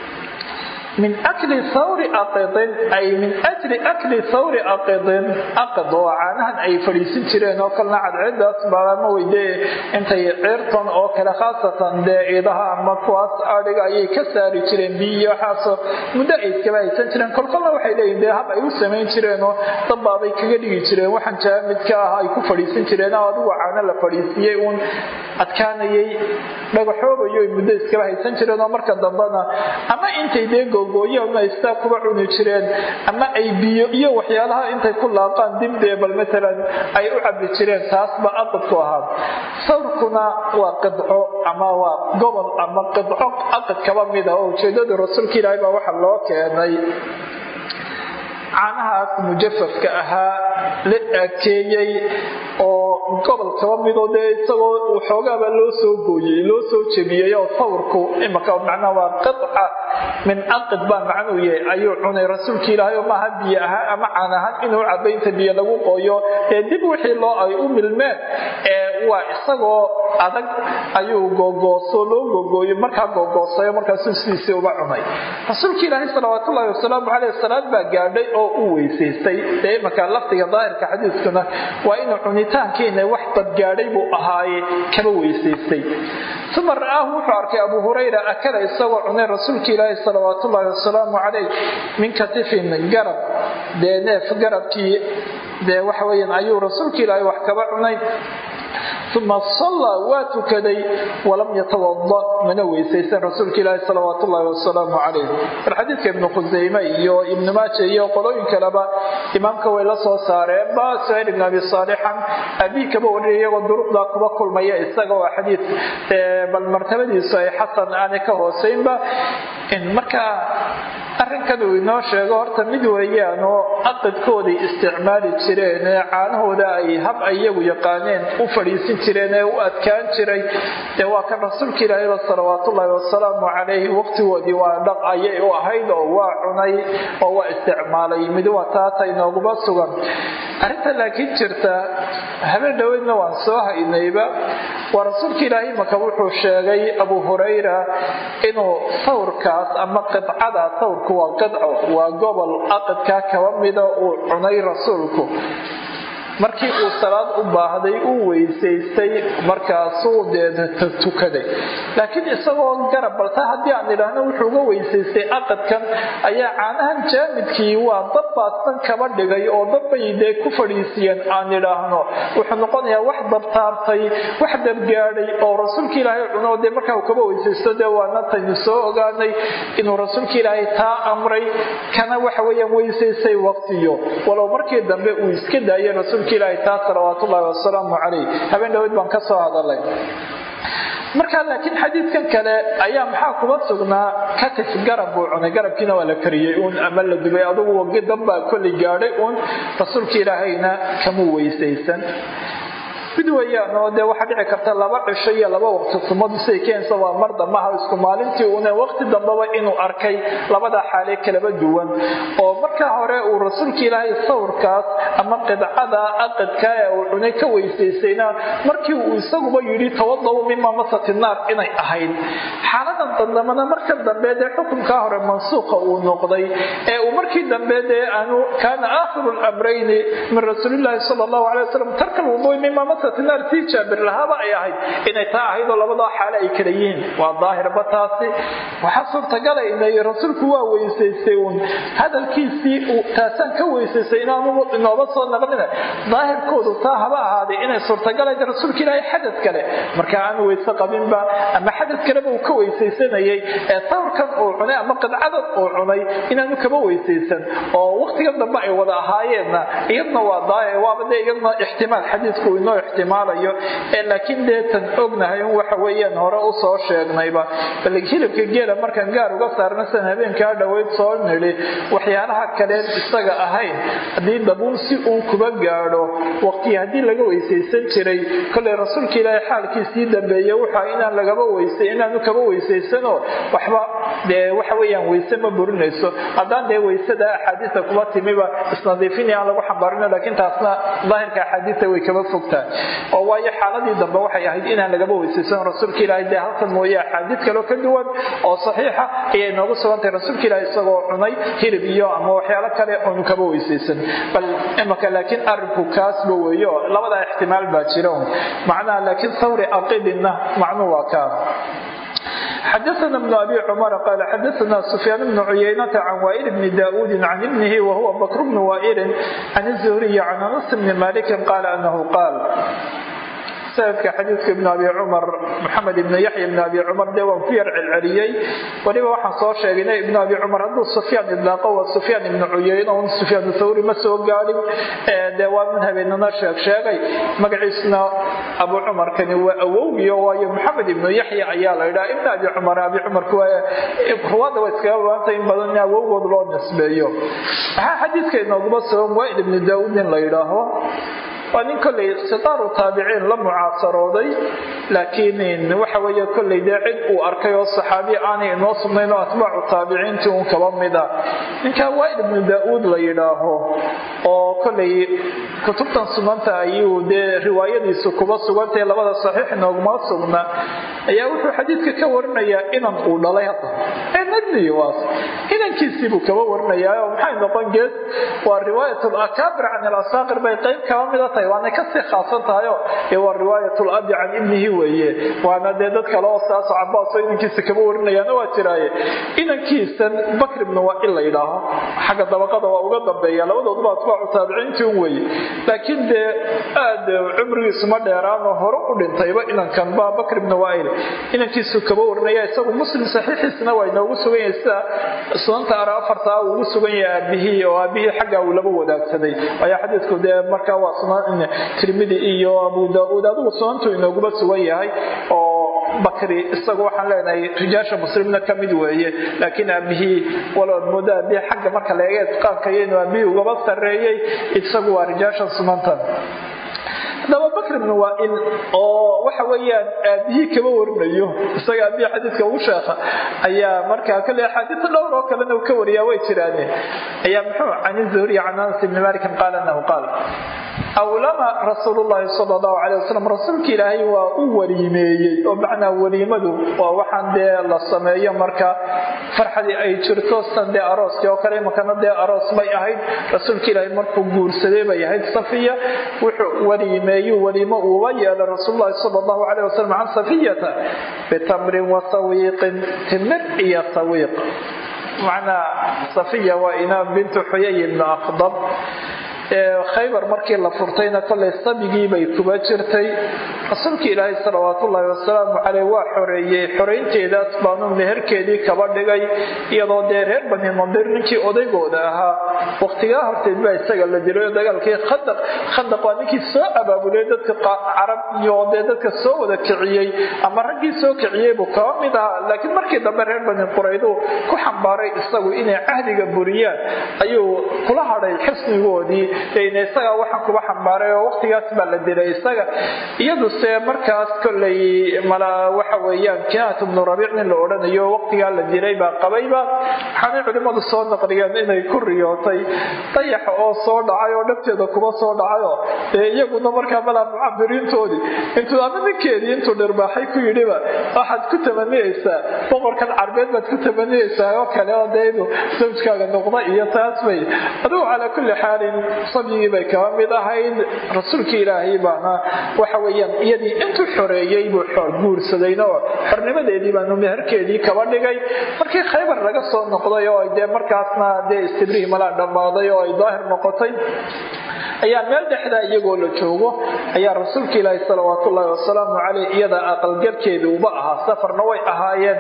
Speaker 1: min akli hawri aqidin ay min ajli akli hawri aqidin aqid oo caanahan ay fadhiisin jireen oo kalena cadceedaas baama weydee intay ceertan oo kale khaasatan dee iidaha ama kuwaas adhiga ayay ka saari jireen biyo waxaasoo muddo ay iskaba haysan jireen kolkolna waxay leeyihin dee hab ay u samayn jireenoo dabbaabay kaga dhigi jireen waxaan jaamidka ah ay ku fadhiisin jireen oo adigu caano la fadhiisiyey uun adkaanayay dhagaxoobayo ay muddo iskaba haysan jireen oo marka dambena ama intay dee gooyo ama istaa kuba cuni jireen ama ay biyo iyo waxyaalaha intay ku laaqaan dibdee bal matalan ay u cabi jireen taasba aqidku ahaa sawrkuna waa qidco ama waa gobol ama qidco aqid kaba mid ah oo ujeedada rasuulka ilaahay baa waxa loo keenay caanahaas mujafafka ahaa la aakeeyey oo gobol kaba midoo dee isagoo waxoogaaba loo soo gooyey loo soo jebiyey oo sawrku imaka macnaa waa qidca min aqid baa macnuu yahay ayuu cunay rasuulka ilaahay oo maaha biyo ahaan ama caan ahaan inuu cabo inta biyo lagu qooyo ee dib wixii loo ay u milmeen ee waa isagoo adag ayuu googooso loo googooyo markaa googoosayo markaasuu sidiisii uba cunay rasuulka ilaahay salawaatullaahi wasalaamu caleyh salaad baa gaadhay oo u weysaystay dee imanka lafdiga daahirka xadiiskuna waa inuu cunitaankiina wax dadgaadhay buu ahaaye kaba weysaystay uma ra'aahu wuxuu arkay abu hurayra akala isagoo cunay rasuulka ilaahi salawaatullaahi wasalaamu caleyh min katifin garab dee neef garabkii dee waxa weyaan ayuu rasuulka ilaahay wax kaba cunay uma sallaa waa tukaday walam yatawada mana weysaysan rasuulka ilaahi salawaat ullaahi wasalaamu calayh bal xadiidka ibnu khusayme iyo ibnu maaja iyo qolooyin kaleba imaamka way la soo saareen ba suhayl ibn abi saalixan abii kaba wariyay iyagoo duruqdaa kuba kulmaya isaga waa xadiid bal martabadiisu ay xasan aanay ka hooseynba marka arrinkan uu inoo sheego horta mid weeyaan oo aqidkooday isticmaali jireen ee caanahooda ay hab ay iyagu yaqaaneen u fadhiisin jireen ee u adkaan jiray dee waa kan rasuulka ilaahayba salawaatullaahi wasalaamu calayhi waqtigoodii waa dhaq ayay u ahayd oo waa cunay oo waa isticmaalay mid waa taata inooguma sugan arrinta laakiin jirta habeen dhoweydna waan soo haynayba waa rasuulka ilaahay maka wuxuu sheegay abu hurayra inuu sawrkaas ama qidcada sawrku waa qidco waa gobol aqidkaa kaba mida uu cunay rasuulku markii uu salaad u baahday uu weysaystay markaasuu dee tukaday laakiin isagoo garab balta haddii aan idhaahno wuxuu uga weysaystay aqadkan ayaa caanahan jaamidkii waa dad baadsan kaba dhigay oo dabbay dee ku fadhiisiyeen aan idhaahno wuxuu noqonayaa wax dabtaartay wax dabgaadhay oo rasuulka ilaahay cuno dee markaa uu kaba weysaysto dee waana taynu soo ogaanay inuu rasuulka ilaahay taa amray kana waxa weeyaan weysaystay waqtiyo walow markii dambe uu iska daayay rasuulka ilaahay taa salawaatullaahi wasalaamu calayh habeen dhaweyd baan ka soo hadalay markaa laakiin xadiidkan kale ayaa maxaa kuma sugnaa katif garab buu cunay garabkiina waa la kariyey uun ama la dubay adugu wagi danbaa kolli gaadhay uun rasuulka ilaahayna kama weysaysan mid weyaan oo dee waxaa dhici karta laba cisho iyo laba waqti sumadu siay keensa waa mar dambaha isku maalintii une waqti dambaba inuu arkay labada xaale kalaba duwan oo marka hore uu rasuulka ilaahay sawirkaas ama qidcada aqadka ee uu cunay ka weysaysayna markii uu isaguba yidhi tawadaw mima masati naar inay ahayd xaaladan dandamana marka dambe dee xukunkaa hore mansuuqa uu noqday ee uu markii dambe dee aanu kaana aakhiru lamrayni min rasuulilaahi sala allahu alay wasalam tarka lwudui mima masati naar tii jaabir lahaaba ay ahayd inay taa ahayd oo labadaa xaale ay kala yihiin waa daahirba taasi waxaa suurtagala inay rasuulku waa weysaystay uun hadalkiisii uu taasaan ka weysaystay inaanu inooba soo naqlina daahirkoodu taa haba ahaaday inay suurtagalayd rasuulka ilaahay xadad kale marka aanu weyse qabinba ama xadad kaleba uu ka weysaysanayay ee sawirkan uu cunay ama qidcadan uu cunay inaanu kaba weysaysan oo waqtigan dambe ay wada ahaayeenna iyadna waa daahir waaba dee iyadna ixtimaal xadiidku inoo ixtimaalayo ee laakiin deetan ognahay un waxa weeyaan hore u soo sheegnayba bal hilibka geela markaan gaar uga saarna san habeenkaa dhoweyd soo nidhi waxyaalaha kaleen isaga ahayn haddii dabuun si uun kuba gaadho waqti haddii laga weysaysan jiray kolay rasuulka ilaahay xaalkiisii dambeeye wuxa inaan lagaba weysa inaanu kaba weysaysanoo waxba dee waxa weeyaan weyse ma burinayso haddaan dee weysada axaadiista kuba timiba isnadiifin aan lagu xambaarino laakiin taasna daahirka axaadiista way kaba fogtaa oo waayo xaaladii dambe waxay ahayd inaan lagaba weysaysan rasuulka ilaahay dee halkan mooye axaadiid kaloo ka duwan oo saxiixa ayay noogu sugantahay rasuulka ilaahay isagoo cunay hilib iyo ama waxyaalo kale oonu kaba weysaysan bal imaka laakiin arinku kaasba weeyo labadaa ixtimaal baa jira un macnaha laakiin sawri aqidina macnuu waa kaa xdثna بن أbي cمر qال xdثna سفyاan بن عyynة عن وائل بن داود عن بنه وهو بكر بن وائل عن الزهري عن أنس بن مالك qال أنه qاal sanadka xadiidka ibn abi cumar maxamed ibn yaxya ibn abi cumar dee waan ku yar celceliyey weliba waxaan soo sheegaynay ibn abi cumar hadduu sufyaan idlaaqo waa sufyaan ibnu cuyeyne un sufyaan thawri ma soo gaadhin dee waa min habeenana sheeg sheegay magaciisna abu cumarkani waa awowgiyo waayo maxamed ibnu yaxya ayaa la yidhaha ibn abi cumar abi cumarku ruwaadda waa iskaga baanta in badan in awowgood loo nisbeeyo maxaa xadiidka inooguma sugan waaid ibnu daauud in la yidhaaho waa nin kolley sitaaru taabiciin la mucaasarooday laakiin waxa weeye kolley dee cid uu arkay oo saxaabi aanay inoo sugnayn oo atbaacu taabiciintii uun kaba mida ninkaa waaid ibnu daa-uud la yidhaaho oo kolley kutubtan suganta ayuu dee riwaayadiisu kuba sugantahe labada saxiix inooguma sugna ayaa wuxuu xadiidka ka warinayaa inan uu dhalay hadda ee nadni waas inankiisiibuu kaba warinayaa oo maxay noqon gees waa riwaayat lakaabir can ilasaaqir bay qayb kaba mida tahay waanay kasii khaasan tahayo ee waa riwaayat labi can ibnihi weeye waana dee dad kale oo saaso cabaasoo inankiisa kaba warinayaana waa jiraaye inankiisan bakr ibnu waail la yidhaaho xagga dabaqada waa uga dambeeya labadooduba atbaacu taabiciintii un weeye laakiin dee aad cumrigiisu ma dheeraanoo hore u dhintayba inankan ba bakr ibnu waail inankiisu kaba warinaya isagu muslim saxiixiisna waa inoogu sugan yahay sida sunanta ara afartaa uu ugu sugan yahay aabihii oo aabihii xaggaa uu laba wadaagsaday waayo xadiidku dee markaa waa sunan tirmidi iyo abu daauud adigu sunantu inooguba sugan yahay oo bakri isagu waxaan leenahay rijaasha muslimna ka mid weeye laakiin aabihii walood moodo aabihii xagga marka laega itqaanka iyo inuu aabihii ugaba sarreeyey isagu waa rijaasha sunantan haddaba bakr ibn waail oo waxa weeyaan aabihii kaba warinayo isaga aabihii xadiidka ugu sheekha ayaa markaa kale axaadiisa dhowr oo kalena uu ka wariyaa way jiraane ayaa muxuu can zuhriy can anas ibni malikin qaala anahu qaal awlama rasuulullaahi sala allahu calay wasalam rasuulka ilaahay waa u waliimeeyey oo macnaa waliimadu waa waxaan dee la sameeyo marka farxadii ay jirto san dee arooskii oo kale imakana dee aroos bay ahayd rasuulka ilaahay markuu guursaday bay ahayd safiya wuxuu waliimeeyu waliimo uuba yeelay rasuululahi sala allahu calay wasalam can safiyata bitamrin wa sawiiqin timir iyo sawiiq macnaa safiya waa inaam bintu xuyay ibnu aqdab khaybar markii la furtayna kolay sabigii bay kuba jirtay rasuulka ilaahay salawaatullaahi wasalaamu caleyh waa xoreeyey xoraynteedaas baanu meherkeedii kaba dhigay iyadoo dee reer bani nadir ninkii odaygooda ahaa wakhtigaa horteed baa isaga la dilay dagaalkii khandaq khandaq waa ninkii soo abaabulay dadka carab iyo dee dadka soo wada kiciyey ama raggii soo kiciyey buu kaba mid ahaa laakiin markii dambe reer bani qurayduu ku xambaaray isagu inay cahdiga buriyaan ayuu kula hadhay xisnigoodii isagaa waxaan kuba xambaaray oo waqtigaas baa la dilay isaga iyaduse markaas kolay mala waxa weeyaan kinaat ibnu rabiic nin la odhanayo waqtigaa la dilay baa qabayba waxaanay culimmadu soo naqliyeen inay ku riyootay dayaxa oo soo dhacay oo dhabteeda kuba soo dhacayoo dee iyaguna markaa malaa mucabiriintoodii intuu ama ninkeedii intuu dhirbaaxay ku yidhiba waxaad ku tamaniyeysaa boqorkan carbeed baad ku tamaniyeysaa oo kale oo dee inuu zawjkaaga noqda iyo taas bay adugu calaa kulli xaalin sabyigii bay kaba mid ahayd rasuulkii ilaahay baana waxa weyaan iyadii intuu xoreeyey buu guursadayna oo xornimadeedii baanu meherkeedii kaba dhigay markii khaybar laga soo noqday oo dee markaasna dee istibrihi malaa dhammaaday oo ay daahir noqotay ayaa meel dhexdaa iyagoo la joogo ayaa rasuulka ilaahi salawaatullaahi wasalaamu caleyh iyada aqalgalkeedii uba ahaa safarna way ahaayeen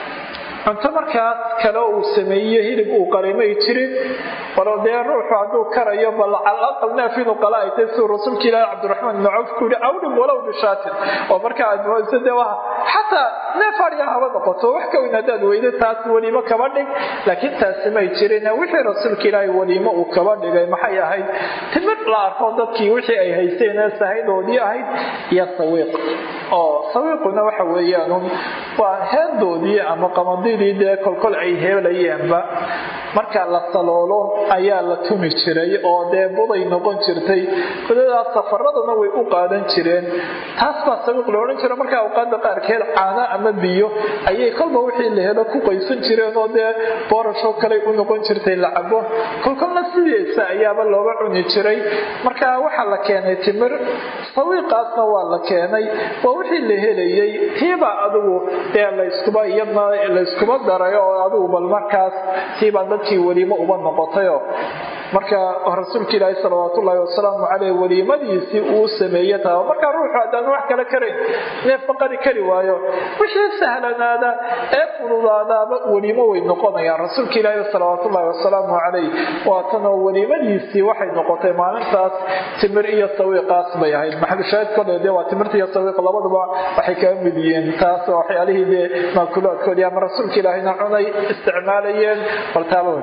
Speaker 1: cunto markaas kale uu sameeye hilib uu qarimay jirin bal dee ruuxu hadduu karayo bal calaqal neef inuu qala ay tahay siduu rasuulka ilaahi cabdiraxmaan ibnu cawf ku yihi awdhim walow bishaatin oo marka aad mooyso dee waa xataa neef adhiga haba noqoto wax ka weyn haddaad weydo taas weliimo kaba dhig laakiin taasi may jirin wixii rasuulka ilaahi weliimo uu kaba dhigay maxay ahayd timid la arko dadkii wixii ay haysteen ee sahaydoodii ahayd iyo sawiiq oo sawiiquna waxa weeyaan waa heedoodii ama qamadidii dee kolkol ay heelayeenba marka la saloolo ayaa la tumi jiray oo dee buday noqon jirtay budadaas safaradana way u qaadan jireen taas baa sawiiq la odhan jira marka awqaada qaarkeed caano ama biyo ayay kolba wixii la helo ku qaysan jireen oo dee boorashoo kale u noqon jirtay la cabo kolkolna sidiisa ayaaba looga cuni jiray marka waxaa la keenay timir sawiiqaasna waa la keenay waa wixii la helayay tiibaa adigu dee layskuba iyadna layskuba daray oo adigu bal markaas tiibaa dadkii weliimo uba noqotayoo marka rasuulka ilaahi salawaatullaahi wasalaamu caleyh weliimadiisii uu sameeye taa markaa ruuxu haddaan wax kale karayn neefba qari kari waayo wixii sahlanaada ee fududaadaaba weliimo way noqonayaan rasuulka ilaahi salawaatullaahi wasalaamu caleyh waatanoo weliimadiisii waxay noqotay maalintaas timir iyo sawiiqaas bay ahayd maxalushaahid kole dee waa timirta iyo sawiiq labaduba waxay kaga mid yihiin taas waxyaalihii dee maakulaadkoodii ama rasuulka ilaahina cunay isticmaalayeen baltaaba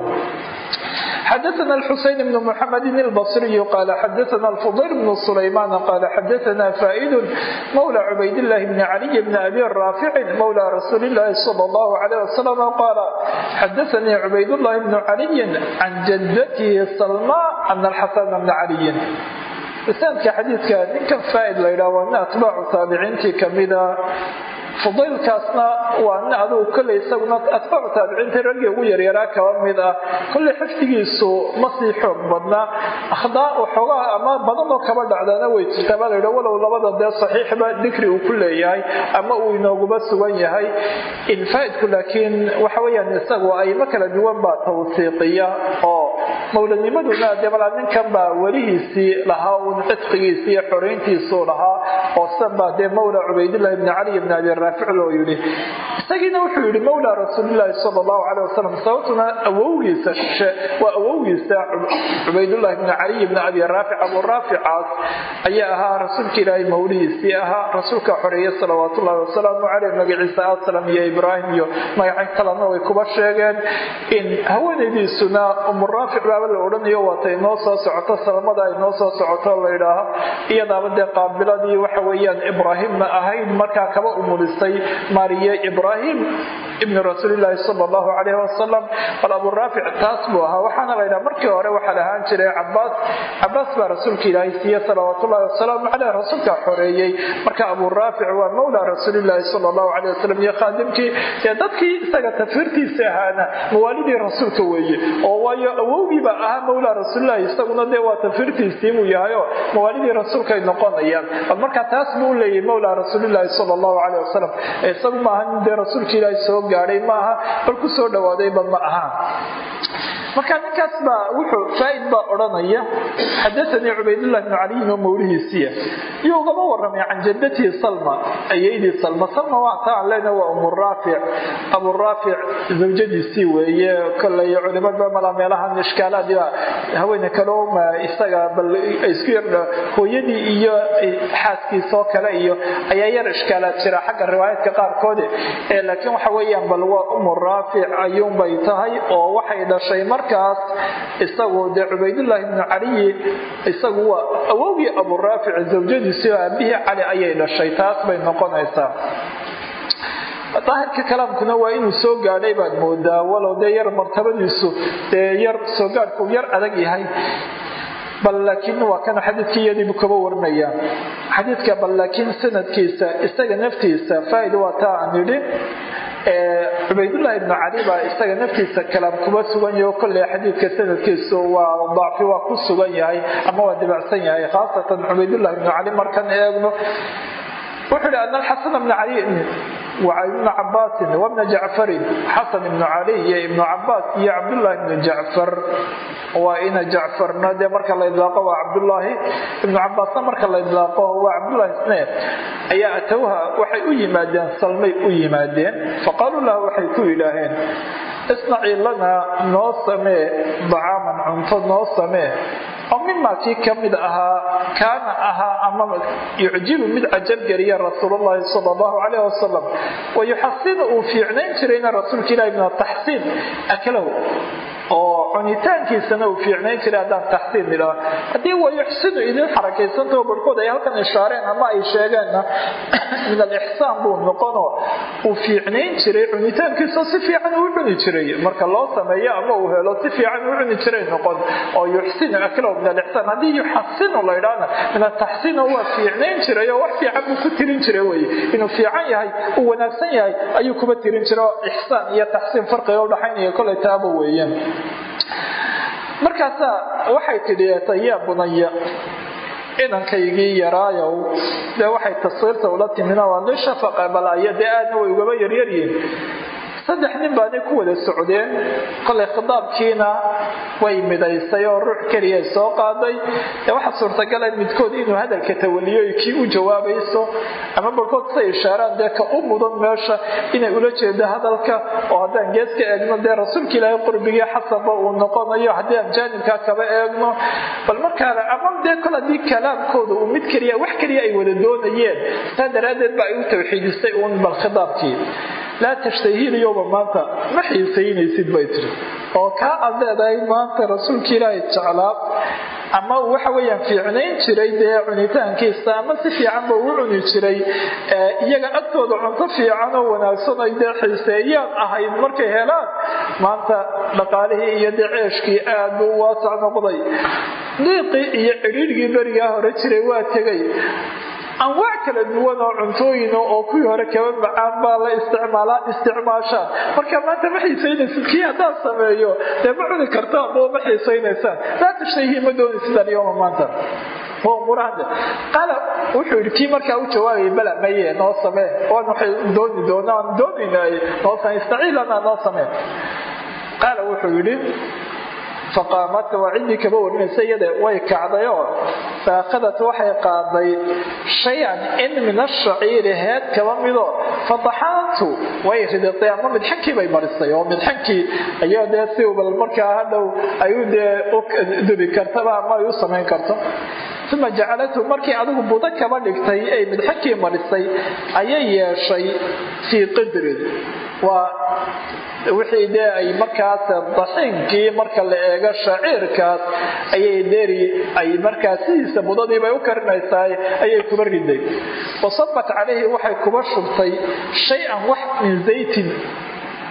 Speaker 1: xdثna الxuseyn بن mحamd الbصري qال xdثna الفضyل بن سليمان qال xdثna فائd mولى عbaydاللh بن علي بن أbي رافع mولى رsuuل اللhi صلى الله عليه وسلم qال xdثnي عbaydاللh بن علي عن جدته سلمى أن الxسن بن علي sanadka xadiidka ninkan faaid la ydhah waa nin atbaacu taabiciintii kamida fudaylkaasna waa nin adugu kolley isaguna atbaacu taabiciintii raggii ugu yaryaraa kaba mid ah kolley xifdigiisu ma sii xoog badnaa akhdaa waxoogaa ama badanoo kaba dhacdaana way jirtaa baa laydha walow labada dee saxiixba dikri uu ku leeyahay ama uu inooguba sugan yahay infaaidku laakiin waxa weyaan isagu aymo kala duwan baa tawsiiqiya oo mowladnimaduna dee malaa ninkan baa welihiisii lahaa uun cidqigiisi iyo xorayntiisuu lahaa oo sidan baa dee mawla cubaydillahi bni cali bni abi raafic loo yidhi isagiina wuxuu yidhi mawla rasuulilaahi sala allahu caleyh wasalam sababtuna awowgiisa shishe waa awowgiisa cubaydullahi bni caliy bni abi raafic abu raaficaas ayaa ahaa rasuulka ilaahay mawlihiisii ahaa rasuulka xoreeye salawaatullahi wasalaamu caleyh magaciisa aslam iyo ibraahim iyo magacyo kalena way kuba sheegeen in haweenaydiisuna umuraafic baaba la odhanayo waata inoo soo socoto salamada ay noo soo socoto layidhaaho iyadaaba dee qaabiladii waxa weeyaan ibraahimna ahayd markaa kaba umulisay mariye ibraahim ibni rasuulilaahi sala allahu calayhi wasalam bal aburaafic taas buu ahaa waxaana la yidhaha markii hore waxaa lahaan jiray cabaas cabaas baa rasuulka ilaahay siiye salawaatullahi wasalaamu caleyh rasuulkaa xoreeyey marka aburaafic waa mawla rasuulilaahi sala allahu caleyh wasalam iyo khaadimkii ee dadkii isaga tafiirtiisa ahaana mawaalidii rasuulka weeye oo waayo awowgiiba ahaa mawla rasuulilahi isaguna dee waa tafiirtiisii buu yahayo mawaalidii rasuulkaay noqonayaan bal marka taas buu u leeyahy mawla rasuulilaahi sala allahu caleyh wasalam isagu maaha nin dee rasuulka ilaahay soo gaadhay maaha bal ku soo dhawaadayba ma aha marka ninkaas baa wuxuu faaid baa odhanaya xadaanii cubaydullah bnu caliyin oo mawlihiisiya iyo ugama waramay can jadatihi salma ayaydii salma salma waa ta aan leenaha waa umuraafic aburaafic zawjadiisii weeye kolay culimada mala meelahan ishkaalaadiba haweene kaleoma isaga bal isku yar hooyadii iyo xaaskiisoo kale iyo ayaa yar ishkaalaad jira xagga riwaayaadka qaarkoode laakiin waxa weeyaan bal waa umuraafic ayuunbay tahay oo waxay dhashay markaas isagu dee cubaydulaahi bnu caliyi isagu waa awowgii aburaafic zawjadiisii oo aabihii cali ayay dhashay taas bay noqonaysaa daahirka kalaamkuna waa inuu soo gaadhay baad moodaa walow dee yar martabadiisu dee yar soo gaadhku yar adag yahay bal laakiin waa kan xadiidka iyadiibu kaba warinaya xadiidka bal laakiin sanadkiisa isaga naftiisa faaid waa taa aan yidhi cubaydulaahi ibnu cali baa isaga naftiisa kalaam kuma sugan yaho kolley xadiidka sanadkiisu waa dacfi waa ku sugan yahay ama waa dibacsan yahay khaasatan cubaydulahi ibnu cali markan eegno wuxuu hi ana alxasan bna cali ibnu cabaasin wabna jacfarin xasan ibnu cali iyo ibnu cabaas iyo cabdullaahi ibnu jacfar waa ina jacfarna dee marka la idlaaqo waa cabdullaahi ibnu cabaasna marka la idlaaqo waa cabdullaahi isneed ayaa atowha waxay u yimaadeen salmay u yimaadeen faqaaluu lahu waxay ku yidhaaheen isnacii lanaa noo samee dacaaman cunto noo samee oo mimaa kii ka mid ahaa kaana ahaa ama yucjibu mid cajabgeliya rasuulllahi sal allahu calayh wasalam wayuxasinu uu fiicnayn jirayna rasuulka ilahi min ataxsiin aklahu oo cunitaankiisana uu fiicnayn jiray haddaan taxsiin idhaa haddii wayuxsinu idin xarakaysantaho barhkood ay halkan ishaareen ama ay sheegeenna min alixsaan buu noqonoo uu fiicnayn jiray cunitaankiisa si fiican uu cuni jiray marka loo sameeyo ama uu helo si fiican uu cuni jiray noqon oo yuxsinu aklahu min alixsaan haddii yuxasinu la idhaana min ataxsiino waa fiicnayn jiray oo wax fiican buu ku tirin jiray weye inuu fiican yahay uu wanaagsan yahay ayuu kuba tirin jiray oo ixsaan iyo taxsiin farqiga udhaxaynaya kolay taaba weeyaan markaasaa waxay tidhi yaa bunaya inankaygii yaraayow dee waxay taswiirta ula timina waa nin shafaqa balaya dee aadna way ugaba yaryaryihin saddex nin baanay ku wada socdeen kolay khitaabkiina way midaysay oo ruux keliyay soo qaaday dee waxaa suurtagala midkood inuu hadalka tawaliyo kii u jawaabayso ama barkood say ishaaraan dee ka u mudan meesha inay ula jeedo hadalka oo haddaan gees ka eegno dee rasuulka ilaahay qurbigii xasanba uu noqonayo haddii aan jaanibkaa kaba eegno bal markaana ama dee kol haddii kalaamkooda uu mid keliya wax keliya ay wada doonayeen saa daraaddeed ba ay u tawxiidisay uun bal khitaabkii laa tashtahiil yowma maanta ma xiisaynaysid bay tiri oo kaa aad leedahay maanta rasuulka ilaahay jeclaa ama waxa weyaan fiicnayn jiray dee cunitaankiisa ama si fiicanba uu cuni jiray iyaga agtooda cunto fiican oo wanaagsan ay dee xiiseeyaan ahayd markay helaan maanta dhaqaalihii iyo dee ceeshkii aad buu waasac noqday diiqii iyo cidhiidhgii berigaa hore jiray waa tegay anwaac kala duwan oo cuntooyin oo kuwii hore kaba macaan baa la isticmaalaa isticmaashaan marka maanta ma xiisaynaysid kii haddaan sameeyo dee ma cuni kartaan oo ma xiisaynaysaan laa tashtahi ma doonaysid alyoma maanta murahda qaala wuxuu yidhi kii markaa u jawaabayay bala maye noo samee waan waxay dooni doonaa aan doonaynay noo samee istaciilana noo samee qaala wuxuu yidhi faqaamat waa ciddii kaba warinaysa iyada way kacday oo faakhadat waxay qaaday shay-an in min ashaciiri heed kaba mido fadaxaantu way ridatay ama midxankii bay marisay oo midxankii ayaa dee si bal markaa hadhow ay u dee u dubi kartaba ama ay u samayn karto uma jacalathu markii adigu budo kaba dhigtay ay midxankii marisay ayay yeeshay fii qidrin waa wixii dee ay markaas daxiinkii marka la eego shaciirkaas ayay deri ay markaas sidiisa budadiibay u karinaysaa ayay kuba riday wasabat calayhi waxay kuba shubtay shay-an wax min zaytin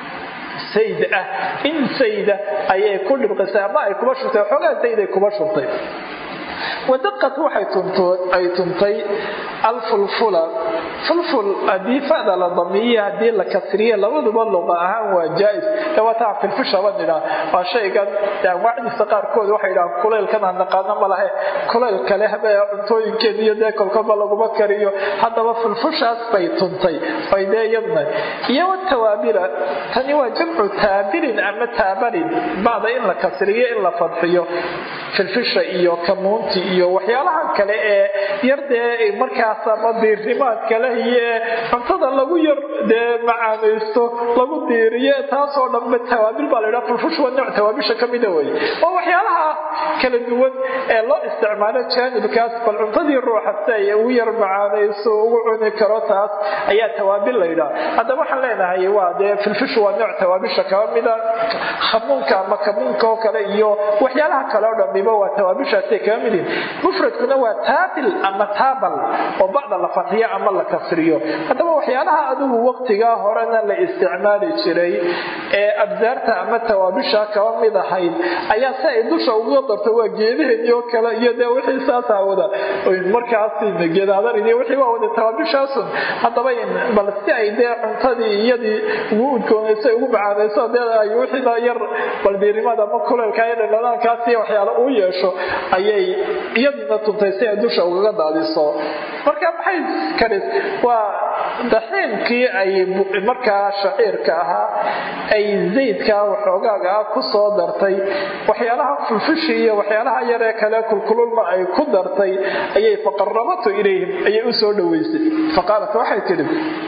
Speaker 1: sayd ah in sayda ayay ku dhibqisay ama ay kuba shurtay xoogaa sayday kuba shurtay wadaqad waxay ay tuntay alfulfula fulful haddii fada la damiye haddii la kasriye labaduba luqa ahaan waa jaa-is dawataa filfishaba nidhaa waa shaygan anwaacdiisa qaarkood waxay yidhahaan kulaylkan aan naqaano ma lahe kulayl kale habe cuntooyinkeed iyo dee kolkaba laguma kariyo haddaba fulfushaas bay tuntay ay dee iyadna iyo watawaabira tani waa jamcu taabirin ama taabarin bacda in la kasriyo in la fadxiyo filfisha iyo kamuunti iyo waxyaalaha kale ee yar dee markaas ama diirnimaad kale iyo cuntada lagu yar dee macaanaysto lagu diiriyo taasoo dhanba tawaabil baa laydhaha fulfush waa nooc tawaabisha ka mida weye oo waxyaalaha kala duwan ee loo isticmaalo jaanibkaas bal cuntadii ruuxa si ay ugu yar macaanayso ugu cuni karo taas ayaa tawaabil laydhaha haddaba waxaan leenahay waa dee filfish waa nooc tawaabisha kaba mida khamuunka ama kamuunka oo kale iyo waxyaalaha kale oo dhambiba waa tawaabishaasay kaba midin mufradkuna waa taabil ama taabal oo bacda la fadxiyo ama la kasriyo haddaba waxyaalaha adigu waqtigaa horena la isticmaali jiray ee absaarta ama tawaabisha kaba mid ahayd ayaa si ay dusha uga darto waa geedaheedii oo kale iyo dee wixii saasaa wada markaas geedaadan iyo wixii waa wada tawaabishaasun haddaba bal si ay dee cuntadii iyadii ugu udgoonayso ugu macaanayso dee ay wixiina yar baldiirimada ama kuleelka iyo dhadhanaankaasi waxyaale uu yeesho ayay iyadiina tuntay si ay dusha ugaga daadiso marka maxay karis waa daxiimkii ay markaa shaciirka ahaa ay zaydka waxoogaaga ah ku soo dartay waxyaalaha fulfushi iyo waxyaalaha yaree kale kulkululna ay ku dartay ayay faqarabatu ilayhim ayay u soo dhoweysay faqaalat waxay tidhi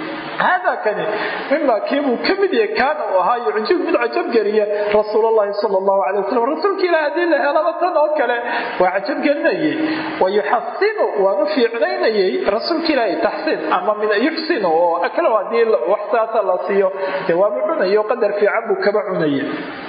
Speaker 1: hada kani mima kiibuu ka mid yahay kaana uu ahaa yucjib mid cajabgeliya rasuul allahi sal allahu alay wasalam rasuulka ilaah haddii la helaba tan oo kale waa cajabgelinayay wa yuxasinu waanu fiicnaynayay rasuulka ilaahi taxsiin ama min yuxsinu oo aklo haddii wax saasa la siiyo dee waaba cunayo qadar fiican buu kaba cunaya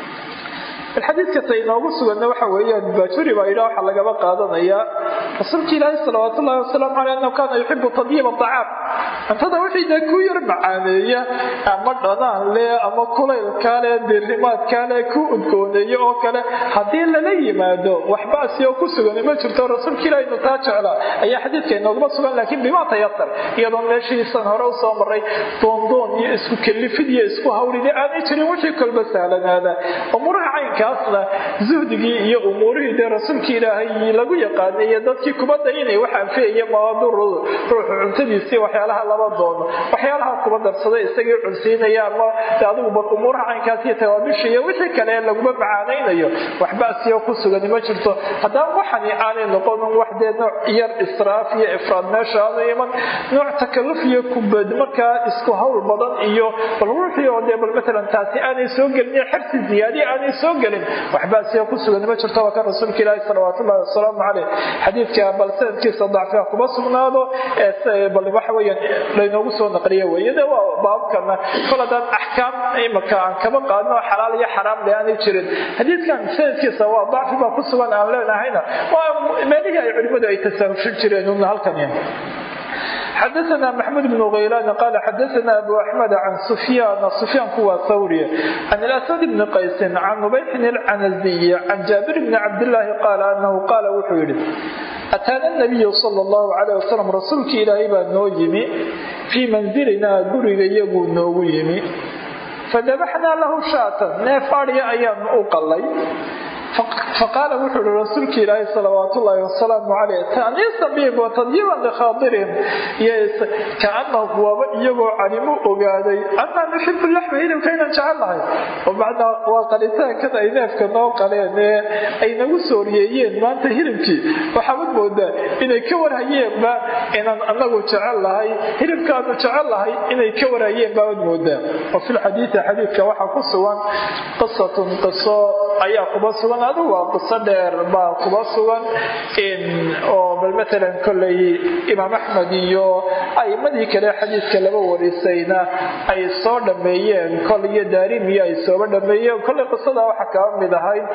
Speaker 1: xadiidka ta inoogu suganna waxa weeyaan baajuri baa yidhaha waxaa lagaba qaadanayaa rasuulka ilaahi salawaat ullahi wasalaamu caleyh annahu kaana yuxibu tadyiib acaam cuntada wixii dee ku yar macaaneeya ama dhanaan leh ama kulaylkaa leh diirnimaadkaa leh ku udgooneeya oo kale haddii lala yimaado waxbaasi oo ku sugan ma jirto rasuulka ilahi inu taa jeclaa ayaa xadiidka inooguma sugan laakiin bimaa tayasar iyadoo meeshiisan hore usoo maray doondoon iyo isku kelifid iyo isku hawlidi aanay jirin wixii kolba sahlanaada umuraha caynkaasna zuhdigii iyo umuurihii dee rasuulka ilaahay lagu yaqaanay iyo dadkii kubadda inay wax anfiyaya mawaadu ruuxu cuntadiisii waxyaalaha laba doono waxyaalaha kuba darsada isagii cunsiinaya ama adiguba umuuraha caynkaas iyo tawaabisha iyo wixii kale laguma macaanaynayo waxbasiyo ku sugani ma jirto haddaba waxani aanay noqonin wax dee nooc yar israaf iyo ifraad meesha aanu iman nooc takaluf iyo kubad markaa isku hawl badan iyo bal ruuxii oo dee bal matalan taasi aanay soo gelin xirsi ziyaadi aanay soo gelin waxbasiyo ku sugani ma jirto waa kan rasuulka ilaahi salawaat ullahi wasalaamu caleyh xadiidka bal sanadkiisa dacfiga kuma sugnaado bal waxa weeyaan laynoogu soo naqliya weeye de waa baabkana kol haddaan axkaam imaka aan kaba qaadno xalaal iyo xaraam le aanay jirin xadiidkan sanadkiisa waa dacfi baa ku sugan aan leenahayna waa meelihii ay culimmadu ay tasaahushin jireen una halkan xdثna mحمد بن غyلان qال xdثna أbو أحمد عن سفyان سفyاnku waa hwrي عن الأسد بن qays عن نبيح العنزي عن جابر بن cabdاللahi qال أنه qاl wuxuu yihi أtاana النبي صلى الله عليه وسلم rasuulki ilaahay baa noo yimi fيi manزilinaa guriga iyaguu noogu yimi fadabaxnaa lahu shaatan neef adya ayaanu u qalay faqaala wuxuu ihi rasuulka ilaahi salawaat ullaahi wasalaamu caleyh taaniisa bihim wa tadyiiban likhaadirihm kaanahu waaba iyagoo calimu ogaaday annaa nuxibu laxma hilibka inaan jecel nahay oo macnaa waa qalitaankan ay neefka noo qaleen ee ay nagu sooriyeeyeen maanta hilibkii waxaabad moodaa inay ka warhayeenba inaan anagu jecel lahay hilibkaanu jecel lahay inay ka warhayeen baabad moodaa wa fi lxadiidi xadiidka waxaa ku sugan qisatun qiso ayaa kuba sugan adigu waa qiso dheer baa kuba sugan oo bal matalan kolley imaam axmed iyo a'imadii kale xadiidka laba warisayna ay soo dhameeyeen kol iyo daarimiyo ay sooba dhameeyeen kolley qisada waxaa kaba mid ahayd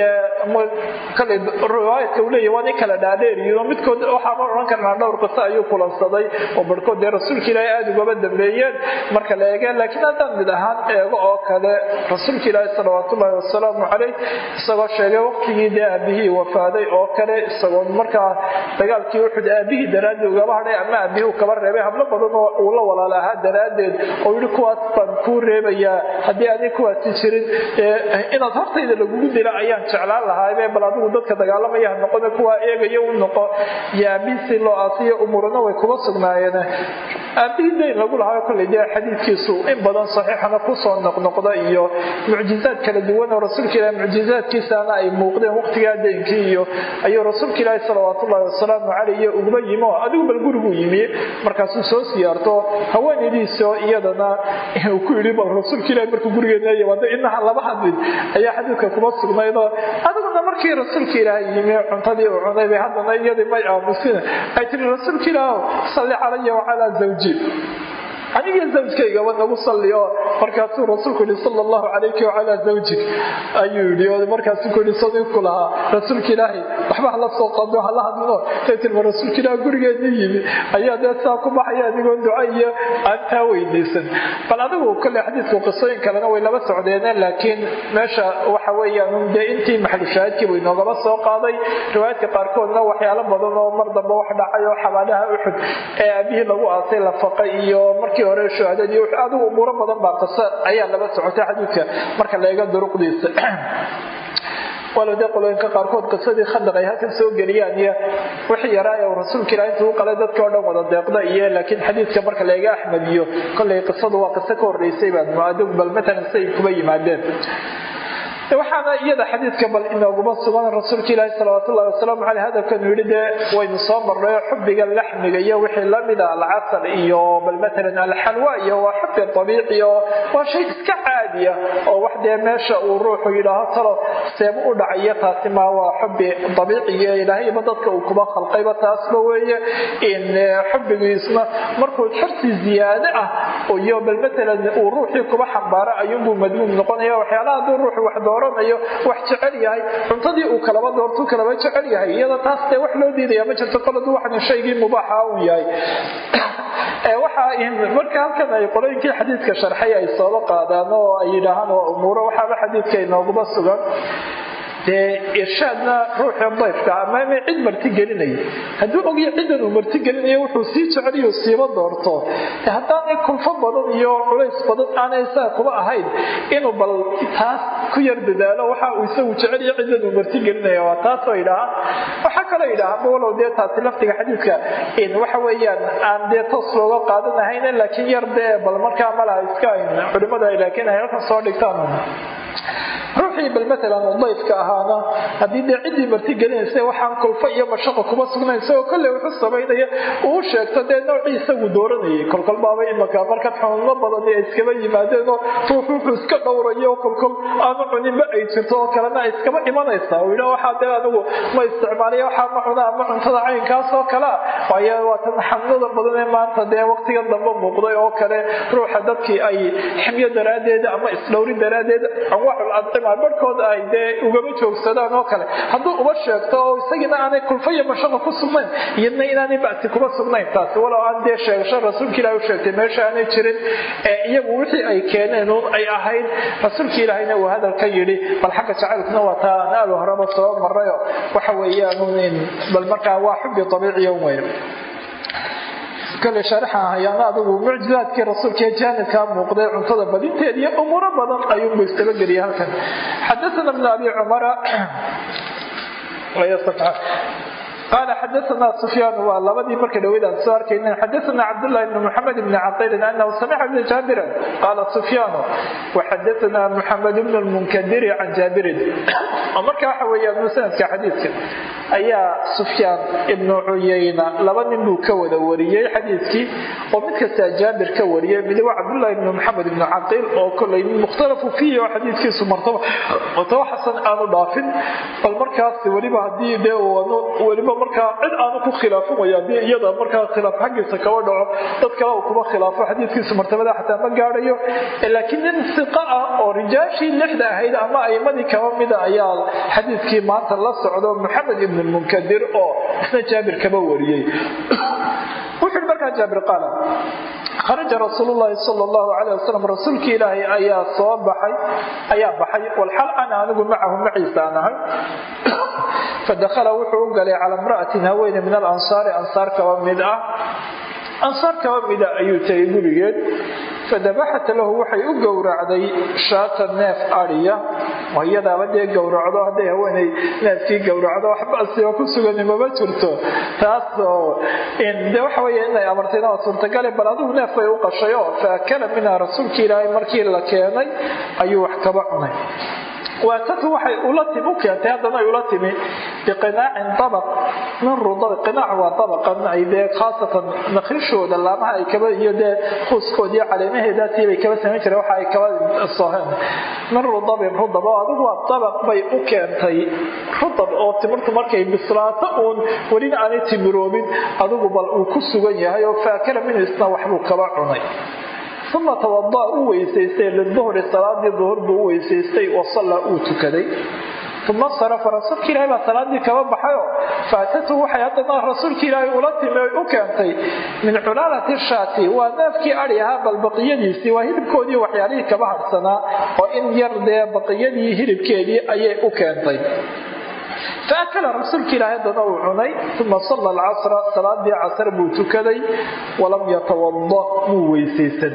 Speaker 1: kolley riwaayadka uu leeyahy waa nin kala dhaadheeriyo midkood waxaama odhan karnaa dhowr qiso ayuu kulansaday oo barhkood dee rasuulka ilaahi aada ugaba dambeeyeen marka la eege laakiin haddaan mid ahaan eego oo kale rasuulka ilaahi salawaat ullaahi wasalaamu caleyh isagoo sheegay waqtigii dee aabihii wafaaday oo kale isagoo markaa dagaalkii uxud aabihii daraaddeed ugaba hadhay ama aabihii uu kaba reebay hablo badan oo uu la walaal ahaa daraaddeed oo yidhi kuwaas baan kuu reebayaa haddii aanay kuwaasi jirin inaad hortayda lagugu dila ayaan jeclaan lahaabe bal adigu dadka dagaalamaya ha noqone kuwaa eegaya u noqo iyo aabihii si loo aasiyo umurana way kuba sugnaayeen aabihii dayn lagu lahaa kolley dee xadiidkiisu in badan saxiixana kusoo noqnoqda iyo mucjizaad kala duwan oo rasuulka ilahi mucjizaadkiisaana ay muuqdeen waqtigaa daynkii iyo ayuu rasuulka ilaahi salawaat ullahi wasalaamu caleyh uguba yimi oo adigu bal guriguu yimi markaasuu soo siyaarto haweenaydiisoo iyadana uu ku yidhi bal rasuulka ilahi markuu gurigeena yimaado inaha laba hadlin ayaa xadiidka kuma sugnaydoo adiguna markii rasuulka ilaahi yimi cuntadii uu cunay bay haddana iyadii may aamusin ay tiri rasuulka ilaah salli calaya wacalaa zawji aniga zawjkaygaba nagu salli oo markaasuu rasuulku yihi sala allahu calayki wacalaa zawjik ayuu yidhi oo markaasuu ku yihi sadiiqku lahaa rasuulka ilaahi waxba hala soo qado hala hadlino say tilma rasuulka ilaah gurigeedii yimi ayaa dee saa ku baxaya adigoo duca iyo aan taa weydaysan bal adigu kolley xadiidku qisooyin kalena way laba socdeeneen laakiin meesha waxa weeyaan dee intii maxalushaahidkii buu inoogaba soo qaaday riwaayadka qaarkoodna waxyaalo badan oo mar dambe wax dhacay oo xabaalaha uxud ee aabihii lagu aasay la faqay iyo markii hore shuhadadii adigu umuuro badan baa qiso ayaa laba socotay xadiidka marka la eego duruqdiisa walow dee qolooyinka qaarkood qisadii khandaq ay halkan soo geliyaan iyo wixii yaraa ee rasuulka ilaah intuu u qalay dadka o dhan wada deeqda iyo laakiin xadiidka marka la eega axmed iyo kolley qisadu waa qiso ka horreysay baad muadog bal matalan say kuba yimaadeen waxaana iyada xadiidka bal inooguma sugan rasuulka ilaahi salawaat ullahi wasalaamu caleyh hadalkanu yidhi dee waynu soo marnay xubbiga laxmiga iyo wixii lamida alcasal iyo bal matalan alxalwa iyo waa xubbi abiici oo waa shay iska caadiya oo wax dee meesha uu ruuxu yidhaaho talo seebu u dhacayo taasi maa waa xubbi abiiciyo ilaahayba dadka uu kuba khalqayba taasba weeye in xubbigiisna markuu xirsi ziyaade ah iyo bal matalan uu ruuxii kuba xambaaro ayuunbuu madmuum noqonaya waxyaalaha hadduu ruuxu wax dooranayo wax jecel yahay cuntadii uu kalaba doortuu kalaba jecel yahay iyada taas dee wax loo diidaya ma jirto koladu waxan shaygii mubaaxa un yahay waxaa marka halkan ay qolooyinkii xadiidka sharxay ay sooba qaadaan oo ay yidhaahaan waa umuuro waxaaba xadiidka inooguma sugan dee irshaadna ruuxii dayfka ama ma cid marti gelinaya hadduu ogya ciddan uu marti gelinayo wuxuu sii jeceliyo siiba doorto haddaanay kulfo badan iyo culays badan aanay isaga kuba ahayn inuu bal taas ku yar dadaalo waxa uu isagu jeceliyo ciddan uu marti gelinaya waa taasoo idhaahaan waxaa kaloo idhaahaan walow dee taasi laftiga xadiidka waxa weeyaan aan dee toos looga qaadanahayn laakiin yar dee bal markaa malaha iska culimada laakiin ay halkan soo dhigtaan ruuxii bal matalan dayfka ahaana haddii dee ciddii marti gelinaysa waxaan kulfo iyo mashaqo kuma sugnayn isagoo kolley wuxuu samaynaya uu sheegto dee noocii isagu dooranayay kolkol baaba imaka marka xunuuno badan ay iskaba yimaadeenoo ruux wuxuu iska dhowrayo kolkol aanu cuninba ay jirto oo kalena ay iskaba imanaysaa uu yidhaa waxaa dee anigu ma isticmaaliya waxaa ma cuna ama cuntada caynkaas oo kalea waayo waa tan xanuunada badan ee maanta dee waqtiga dambe muuqday oo kale ruuxa dadkii ay ximyo daraaddeed ama isdhowri daraaddeed anwaacul adcima barhkood ay dee ugama joogsadaan oo kale hadduu uba sheegto oo isagiina aanay kulfo iyo mashaqo ku sugnayn iyadna inaanay bacsi kuma sugnayn taasi walow aan dee sheegasho rasuulka ilahi u sheegtay meesha aanay jirin ee iyagu wixii ay keeneen uun ay ahayd rasuulka ilaahayna uu hadalka yidhi bal xagga jacaylkuna waa taa aan aada horeba soo marrayo waxa weeyaan bal markaa waa xubbi abiiciya wey kale sharaxa hayaana adigu mucjizaadkii rasuulka ee jaanibkaa muuqday cuntada badinteed iyo umuuro badan ayuunbu istabageliya halkan xadaana bn abi cumara qaala xadaana sufyaan waa labadii marka dhaweydaan soo arkayna xadaana cabdullahi bni muxamed bni caqiilin anahu samica bni jaabirin qaala sufyaanu waxadaana muxamed bnu lmunkadiri can jaabirin oo marka waxa weeyaan musanadka xadiidka ayaa sufyaan ibnu cuyayna laba nin buu ka wada wariyey xadiidkii oo mid kastaa jaabir ka wariyay mid waa cabdullahi bni maxamed ibnu caqiil oo kolay mukhtalafu fiihi oo xadiidkiisu martaba martaba xasan aanu dhaafin bal markaas weliba haddii dee weliba markaa cid aanu ku khilaafamaya haddii iyada markaa khilaaf xaggiisa kaba dhaco dad kale uu kuma khilaafo xadiidkiisu martabada xataa ma gaadhayo laakiin nin siqa ah oo rijaashii lixda ahayd ama aimadii kaba mida ayaa xadiidkii maanta la socdo maxamed ibn munkadir oo isna jaabir kaba wariyey wuxuui markaa jaabir qaala kharaja rasuul llahi sal llahu aleyh wasalam rasuulkii ilaahay ayaa soo baxay ayaa baxay walxal ana anigu macahu maciisa aan ahay fadakhala wuxuu u galay cala imra'atin haweene min alansaari ansaar kaba mid ah ansaar kaba mida ayuu tegay gurigeed fadabaxat lahu waxay u gowracday shaata neef adhiya oo iyadaaba dee gowracdo hadday haweenay neefkii gowracdo waxbasiba ku sugani mama jirto taasoo de waxa wey inay amartayna waa suurtagale bal adigu neef bay u qashay oo faakala minha rasuulkii ilaahay markii la keenay ayuu wax kaba cunay waatatu waxay ula timi u keentay haddana ay ula timi biqinaacin dabaq min rudab qinaac waa dabaqan ay dee khaasatan nakrishooda laamaha ay kaba iyo dee kuuskoodiiyo caleemaheedaasii bay kaba samayn jireen waxa ay kaba soheen min rudabin rudab oo adigu waa dabaq bay u keentay rudab oo timirtu markay bislaato uun welina aanay timiroobin adigu bal uu ku sugan yahay oo faakala minhu isna waxbuu kaba cunay uma tawada u weysaystay liduhri salaadii duhur buu u weysaystay wasallaa uu tukaday uma sarafa rasuulka ilahay baa salaadii kaba baxayo faatatu waxay haddana rasuulka ilaahay ula timi oy u keentay min culaalati shaati waa neefkii adhi ahaa bal baqiyadiisii waa hilibkoodii waxyaalihii kaba hadhsanaa oo in yar dee baqiyadii hilibkeedii ayay u keentay faakala rasuulka ilaahay haddana uu cunay uma salla alcasra salaadii casr buu tukaday walam yatawada muu weysaysan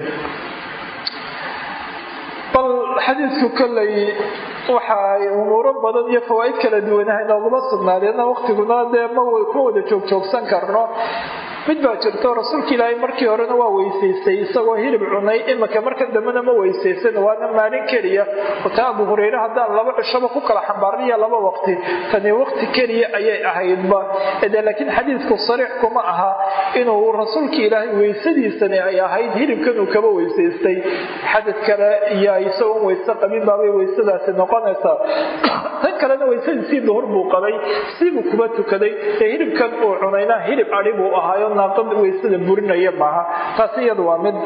Speaker 1: bal xadiidku kollay waxaay umuuro badan iyo fawaaid kala duwanaha inooguma sugnaadeena waqtiguna dee ma wada joogjoogsan karno mid baa jirto rasuulka ilaahay markii horena waa weysaystay isagoo hilib cunay imika marka dambena ma weysaysan waana maalin keliya ota abu hureyre haddaan laba cishaba ku kala xambaarniya laba waqti tani waqti keliya ayay ahaydba de laakiin xadiidku sariix kuma aha inuu rasuulka ilaahay weysadiisani ay ahayd hilibkanuu kaba weysaystay xadad kale iyo isagoon weyse qabin baabay weysadaasi noqonaysaa tan kalena weysadiisii duhur buu qabay siibuu kuba tukaday ee hilibkan uu cunayna hilib adhi buu ahaayo naaqad weysada burinaya maaha taasi iyadu waa mid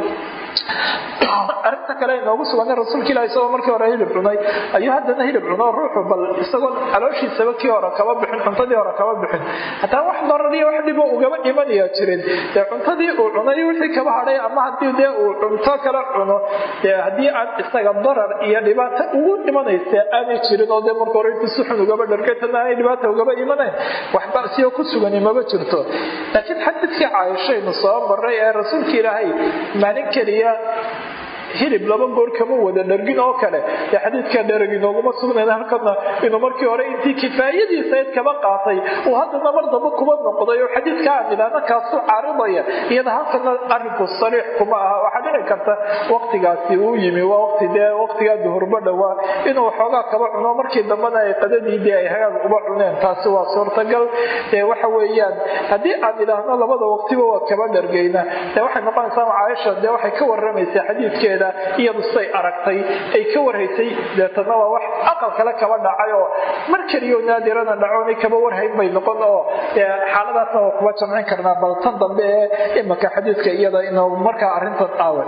Speaker 1: arinta kale inoogu sugan rasuulka ilah isagoo markii hore hilib cunay ayuu haddana hilib cuno ruuxu bal isagoo calooshiisaba kii hore kaba bixin cuntadii hore kaba bixin hataa wax darariyo wax dhibo ugaba imanayaa jirin dee cuntadii uu cunay wixii kaba hadhay ama haddii dee uu cunto kala cuno dee haddii aan isaga darar iyo dhibaato ugu imanaysa aanay jirin oo dee marka hore intu si xun ugaba dhargatana aanay dhibaata ugaba imanayn wax basiyo ku sugani maba jirto laakiin xadiidkii caaishaynu soo maray ee rasuulka ilaahay maalin keliya hilib laba goor kama wada dhargin oo kale dee xadiidka dherag inooguma sugnayn halkana inuu markii hore intii kifaayadiisayd kaba qaatay uu haddana mar damba kuba noqday oo xadiidka aan idhaahna kaasu caaridaya iyada halkana arrinku sariix kuma aha waxaa dhici karta waqtigaasi uu yimi waa waqti dee waqtigaa duhurba dhowaa inuu xoogaa kaba cuno markii dambena ay qadadii dee ay hagaag uba cuneen taasi waa suurtagal dee waxa weeyaan haddii aan idhaahno labada waqtiba waa kaba dhargayna dee waxay noqonaysaa caaisha dee waxay ka waramaysaa xadiidkeeda iyadu siday aragtay ay ka warhaysay deetana waa wax aqal kale kaba dhacay oo mar keliyo naadirana dhacoonay kaba warhayn bay noqon oo xaaladaasna waa kuba jamcin karnaa bal tan dambe ee imika xadiidka iyada inuu markaa arrintan aawe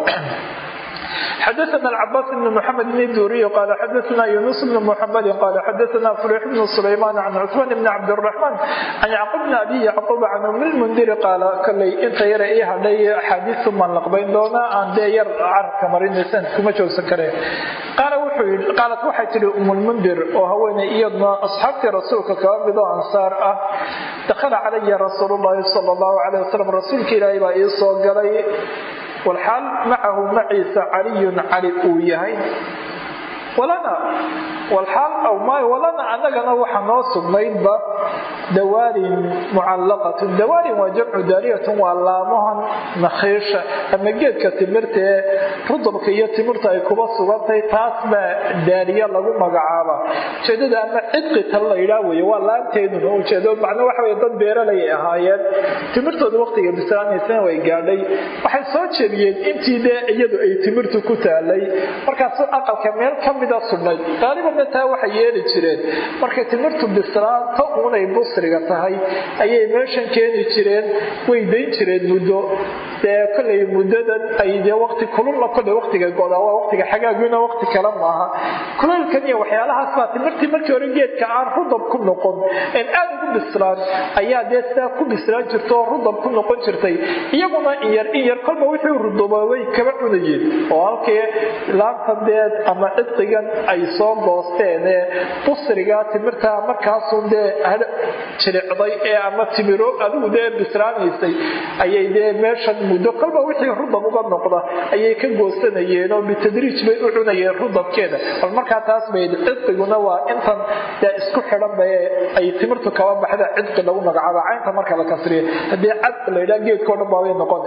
Speaker 1: xdثna الcbاs بن محمد بن duriي qال xdثna يuنس بن محمد qال xdثna فليح بن سليمان عن cثمان بن cabدالرحمن عن yعقوب بن أbي yعقوب عن أم المنdir qaal kley inta yara ii hadhay axaadiiu maan laqbayn doonaa aan dee yar carabka marinaysan kuma joogsan kareen qaalat waxay tihi um lmundir oo haweeney iyadna asxaabtii rasuulka kaba midoo ansaar ah dakhala calaya rasuul الlahi salى الlahu عalيه wasalam rasuulka ilaahay baa ii soo galay walxaal macahu maciisa caliyun cali uu yahay walana walxaal aw maayo walana annagana waxa noo sugnaydba dawaarin mucallaqatun dawaarin waa jamcu daariyatun waa laamahan nakhiisha ama geedka timirta ee rudubka iyo timirta ay kuba sugantay taas baa daariya lagu magacaaba ujeedada ama cidqi tal la yidhaa weye waa laanteeduna ujeedo macna waxa wey dad beeralay ay ahaayeen timirtooda waqtiga bislaanaysana way gaadhay waxay soo jebiyeen intii dee iyadu ay timirtu ku taalay markaasu aqalka meel ka mida sudhnay qaalibanna taa waxay yeeli jireen markay timirtu bislaanto unay busriga tahay ayay meeshan keeni jireen way dayn jireen muddo dee kolay muddadan ay dee waqti kulula kolay waqtiga godaa waa waqtiga xagaaguna waqti kale maaha kulaylkan iyo waxyaalahaas baa timirtii markii hore geedka aan rudab ku noqon en aada ugu bislaan ayaa dee sidaa ku bislaan jirta oo rudab ku noqon jirtay iyaguna inyar inyar kolba wixii ruduboobay kaba cunayeen oo halkii laantan dee ama cidqigan ay soo goosteen ee busriga timirta markaasun dee jiricday ee ama timiro adigu dee bislaanaysay ayay dee meeshan muddo kolba wixii rudab uga noqda ayay ka goosanayeen oo bitadriij bay u cunayeen rudabkeeda bal markaa taas bay cidqiguna waa intan dee isku xidhan ba ay timirtu kaba baxda cidqi lagu magacaaba caynta marka la kasriyo haddii cad la yidhaha geedkao dhan baabay noqon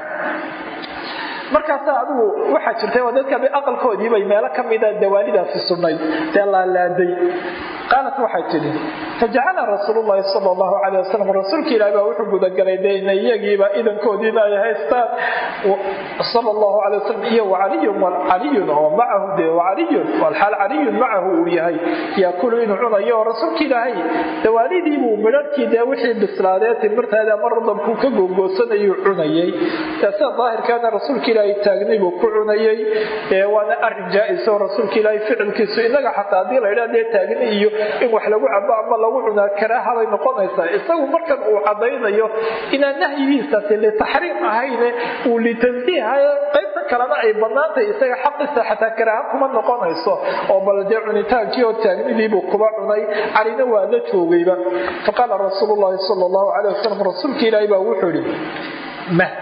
Speaker 1: markaasa adigu waxaa jirtay oo dadka aqalkoodiibay meelo ka mida dawaalidaasi sugnayd dee laalaaday qaalat waxay tidhi fajacala rasuulu llahi sal allahu calay wasalam rasuulka ilahi baa wuxuu gudagalay dena iyagiiba idankoodiina ay haystaan sal allahu calay wasalam iyo wacaliyun caliyun oo macahu de wacaliyun walxaal caliyun macahu uu yahay yaakulu inuu cunayo oo rasuulka ilaahay dawaalidiibuu midharhkii dee wixii bislaadee timirteeda ama radabkuu ka googoosanayuu cunayay dee sida daahirkaana rasuulka ilaahay taagnay buu ku cunayay waana arin jaa-is oo rasuulka ilaahay ficilkiisu inaga xataa haddii la ydhaa dee taagni iyo in wax lagu cabo ama lagu cunaa karaahabay noqonaysaa isagu markan uu cadaynayo inaan nahyigiisaasi litaxriim ahayne uu litansiihayo qaybta kalena ay banaantay isaga xaqiisa xataa karaaha kuma noqonayso oo bal dee cunitaankii oo taagnidiibuu kuba cunay calina waa la joogayba faqaala rasuulu llahi sal allahu calay wasalam rasuulka ilaahi baa wuxuu ihi mah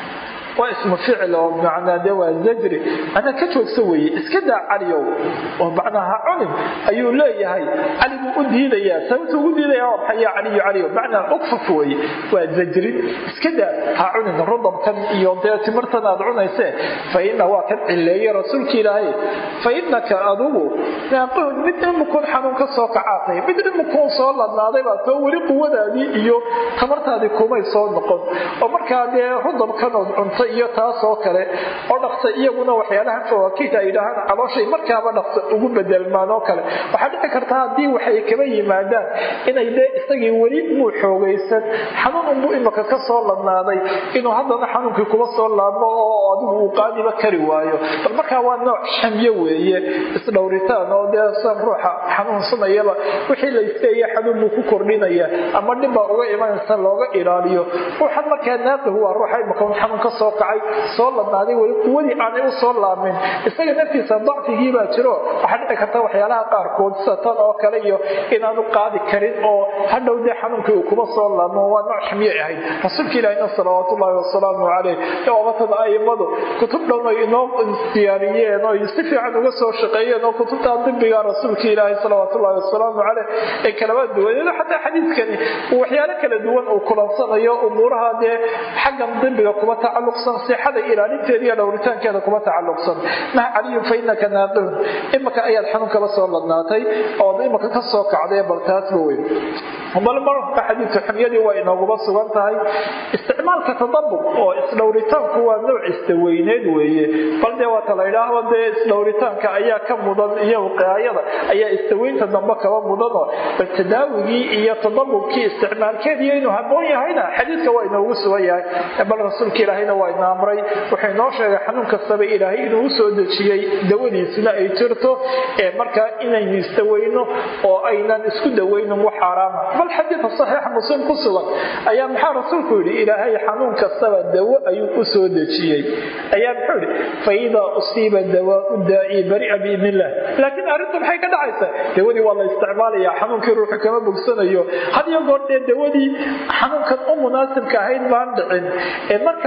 Speaker 1: waa ismu ficil oo macnaa de waa zajri macnaa ka joogsa weeye iska daa caliyow oo macnaa ha cunin ayuu leeyahay cali buu u diidayaa sababta ugu diidaya waa maxay ya caliyo caliyo macnaa ukfuf weeye waa zajrin iska daa ha cunin rudabkan iyo dee timirtan aad cunaysee fa ina waa kan cileeye rasuulka ilaahay fa inaka adugu naaqihun mid imukun xanuun ka soo kacaatay mid imukun soo ladnaaday baa too weli quwadaadii iyo tamartaadii kumay soo noqon oo markaa dee rudabkanood cunta iyo taasoo kale oo dhaqsa iyaguna waxyaalaha fawaakiita ay dhahaan calooshay markaaba dhaqsa ugu bedelmaan oo kale waxaa dhici karta haddii waxay kaba yimaadaan inay dee isagii weli muu xoogaysan xanuun unbuu imaka ka soo ladnaaday inuu haddana xanuunkii kuba soo laabmo oo adigu uu qaadiba kari waayo bal markaa waa nooc xamyo weeye isdhowritaan oo dee san ruuxa xanuunsanayaba wixii la isteeye xanuun buu ku kordhinaya ama dhibbaa uga imanaysa looga ilaaliyo ruuxan markaa naaqihu waa ruuxa imaka xanuun ka soo kacay soo ladnaaday weli quwadii aanay u soo laamin isaga naftiisa dacfigii baa jiro waxaa dhici karta waxyaalaha qaarkood sida tan oo kale iyo inaanu qaadi karin oo hadhow dee xanuunkii uu kuma soo laabmo waa nooc ximye ahayd rasuulka ilaahina salawaat ullaahi wasalaamu caleyh oobatada aimadu kutub dhan ay inoo diyaariyeen oo si fiican uga soo shaqeeyeen oo kutubta dibiga rasuulka ilaahi salawaat ullaahi wasalaamu caleyh ee kalaba duwaneed xataa xadiidkani uu waxyaalo kala duwan uu kulansanayo umuuraha dee xaggan dibiga kuma tacaluqsan sixada ilaalinteeda iyo dhowritaankeeda kuma tacaluqsan maha caliyun fa inaka naaqihun imaka ayaad xanuun kala soo ladnaatay ood imaka ka soo kacday bal taasba weyn bal marka xadiidka xumyadii waa inooguba sugan tahay isticmaalka tadabub oo isdhowritaanku waa nooc istaweyneed weeye bal dee waata la idhaahdo dee isdhowritaanka ayaa ka mudan iyo wiqaayada ayaa istaweynta dambe kaba mudanoo bal tadaawigii iyo tadabubkii isticmaalkeediiyo inuu haboon yahayna xadiidka waa inoogu sugan yahay bal rasuulka ilaahayna waa ina amray wuxuu inoo sheegay xanuun kastaba ilaahay inuu u soo dejiyey dawadiisuna ay jirto ee markaa inaynu istaweyno oo aynan isku daweynin wax xaaraama bal xadiidka saxiixa muslim ku sugan ayaa maxaa rasuulku yidhi ilaahay xanuun kastaba dawo ayuu u soo dejiyey ayaa muxuu yidhi fa idaa usiiba dawaau daa'i baria biidn illah laakiin arrintu maxay ka dhacaysaa dawadii waa la isticmaalaya xanuunkii ruuxu kama bogsanayo had iyo goor dee dawadii xanuunkan u munaasibka ahayd baan dhicin ee marka la helo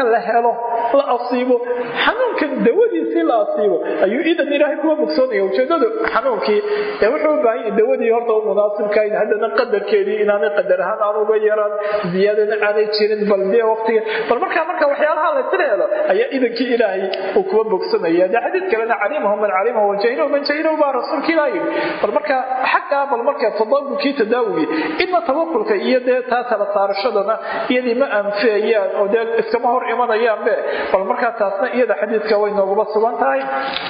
Speaker 1: helo la asiibo xanuunkan dawadiisii la asiibo ayuu idan ilaahay kuwa bogsoonaya ujeedadu xanuunkii ee wuxuu u baahan yahay dawadii horta u munaasibkahayn haddana qadarkeedii inaanay qadar ahaan aan uga yaraan ziyaadana aanay jirin bal dee waqtiga bal markaa marka waxyaalaha la tira helo ayaa idankii ilaahay uu kuwa bogsanaya dee xadiid kalena calimahu man calimahu wajahilahu man jahilahu baa rasuulka ilaah yidhi bal marka xaggaa bal marka tadabulkii tadaawigii inna tawakulka iyo dee taa tala saarashadana iyadii ma anfeeyaan oo dee iskama hor imanayaanbe bal markaa taasna iyada xadiidka way nooguba sugan tahay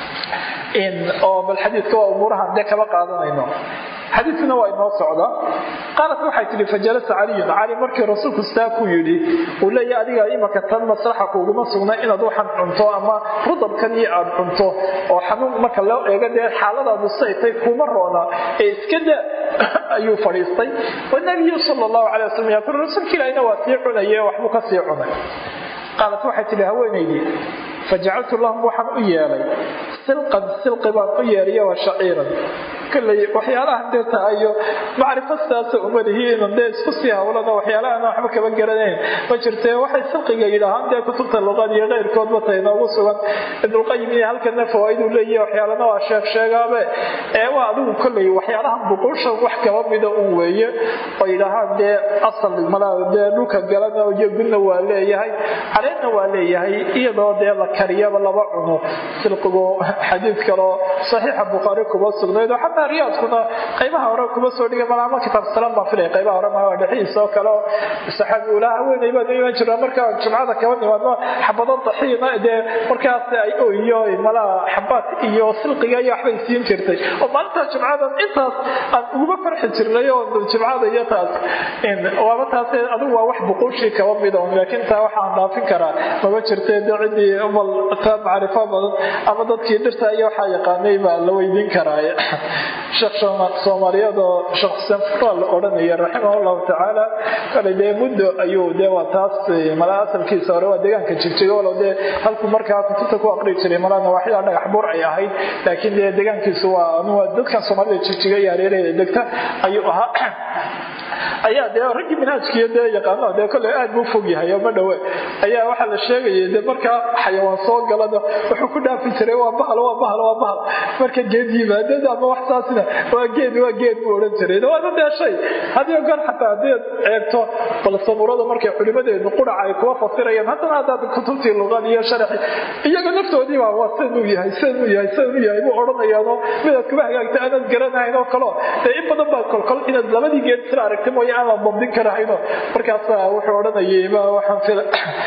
Speaker 1: oo bal xadiidka waa umuurahan dee kaba qaadanayno xadiidkuna waa inoo socda qaalat waxay tihi fajalasa caliyun cali markii rasuulku sitaa ku yidhi uu leeyahy adiga imaka tan maslaxa kuuguma sugna inaad waxan cunto ama rudabkan iyo aad cunto oo xanuun marka loo eego dee xaaladaadu saytay kuma roona ee iska daa ayuu fadhiistay wanabiyu sala allahu calay wasalam yaaqul rasuulka ilaahina waa sii cunaye waxbuu ka sii cunay qaalat waxay tihi haweenaydii fajacaltu lahum waxaan u yeelay silqan silqi baan u yeelaya wa shaciiran kolley waxyaalahan dee tahayo macrifo sidaasa uma lihiin dee isku sii hawlana waxyaalahan waxba kaba garanayn ma jirtee waxay silqiga yidhaahaan dee kutubta luqad iyo keyrkoodba tahay noogu sugan ibnulqayim iyo halkana fawaaiduu leeyahy waxyaalana waa sheeg sheegaabe ee waa adigu kolley waxyaalahan buquushan wax kaba mida un weeye oo yidhaahaan dee asal malaa dee dhulka galana iyo gudna waa leeyahay caleedna waa leeyahay iyadoo dee la kariyaba laba cuno silqigu xadiid kaloo saxiixa bukhaari kuma sugnayd oo xataa riyaadkuna qaybaha hore kuma soo dhigay malaama kitaab salaam baan filay qaybaha hore maa dhexihiisa oo kale oo saxaabi ulaa haweenay baan iman jiraa markaa jumcada kaba nimaadno xabado daxiina dee markaas ay oyo malaa xabaad iyo silqiga iyo waxbay siin jirtay oo maalinta jumcadan intaas aan uguma farxi jirnay oo jumcada iyo taas waaba taas adigu waa wax buquushii kaba mida laakiin taa waxaan dhaafin karaa maba jirtay de ciddii umal ta macrifo badan ama dadkii dhirta iyo waxaa yaqaanay baa la weydiin karaa sheekh soomaaliyeed oo sheekh xuseen furaa la odhanaya raximah llahu tacaala kale dee muddo ayuu dee waa taas malaa asalkiisa hore waa deegaanka jigjiga walow dee halku markaa kutubta ku aqri jiray malaa nawaaxida dhagax buur ay ahayd laakiin dee deegaankiisu waa dadkan soomaalida jigjiga iyo hareeraheeda degta ayuu ahaa ayaa dee raggii manhaajkiiyo dee yaqaano dee kolley aad buu fog yahay oo ma dhowe ayaa waxaa la sheegayay dee markaa xayawaan soo galada wuxuu ku dhaafi jiray waa bahal waa bahal waa bahal marka geed yimaadada ama wax saasina waa geed waa geed buu odhan jiray waana dee shay hadiyo goor xataa haddii aad eegto bal sabuurada markay culimadeedu quraca ay kuwa fasirayaan haddana haddaad kutubtii luqad iyo sharaxi iyaga naftoodiiba waa sidanuu yahay sidanuu yahay sidanuu yahay buu odhanayaanoo midaad kuma hagaagta aanaad garanahayn oo kaleo dee in badan baa kolkol inaad labadii geed isla aragta mooye aan la dabdin karahayno markaasa wuxuu odhanayay ma waxaan fila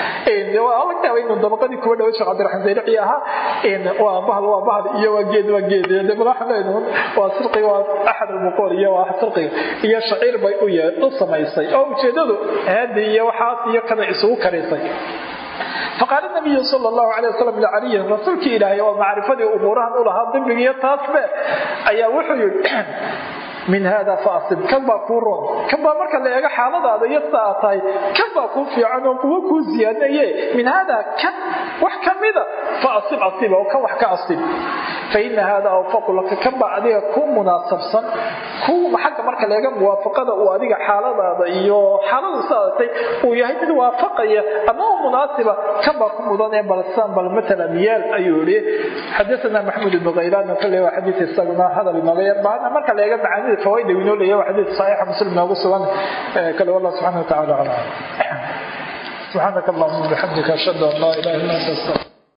Speaker 1: laga yaaba inuu dabaqadii kuwa dhawa sheekh cabdiraxmaan zaylaci ahaa waa bahal waa bahal iyo waa geed waa geed de madaxa leenuun waa sirqiga waa axad almuqool iyo waa sirqiga iyo shaciir bay u u samaysay oo ujeedadu haadi iyo waxaas iyo kada isugu karisay faqaala nabiyu sal llahu alay wasalam licaliyin rasuulkii ilaahay oo macrifadii umuurahan u lahaa dimbigiiyo taasbe ayaa wuxuu yidhi min hada faasib kan baa kuu roon kan baa marka la eego xaaladaada iyo sida aad tahay kan baa kuu fiican oo kuwo kuu siyaadaye min hada kan wax ka mida faasib asiba oo kan wax ka asib faina hada awfaqu laka kan baa adiga ku munaasabsan ku xagga marka la eega muwaafaqada uu adiga xaaladaada iyo xaaladu saadatay uu yahay mid waafaqaya ama u munaasiba kan baa ku mudan ee balsan bal matala miyaal ayuu yihi xadathana maxmud ibnu khaylaan kale waa xadiis isaguna hadal inooga yar baahana marka la eega macaanida فوائد وينول له حديث صحيح مسلم نوغو سوان كله والله سبحانه وتعالى على سبحانك اللهم وبحمدك اشهد ان لا اله الا انت استغفرك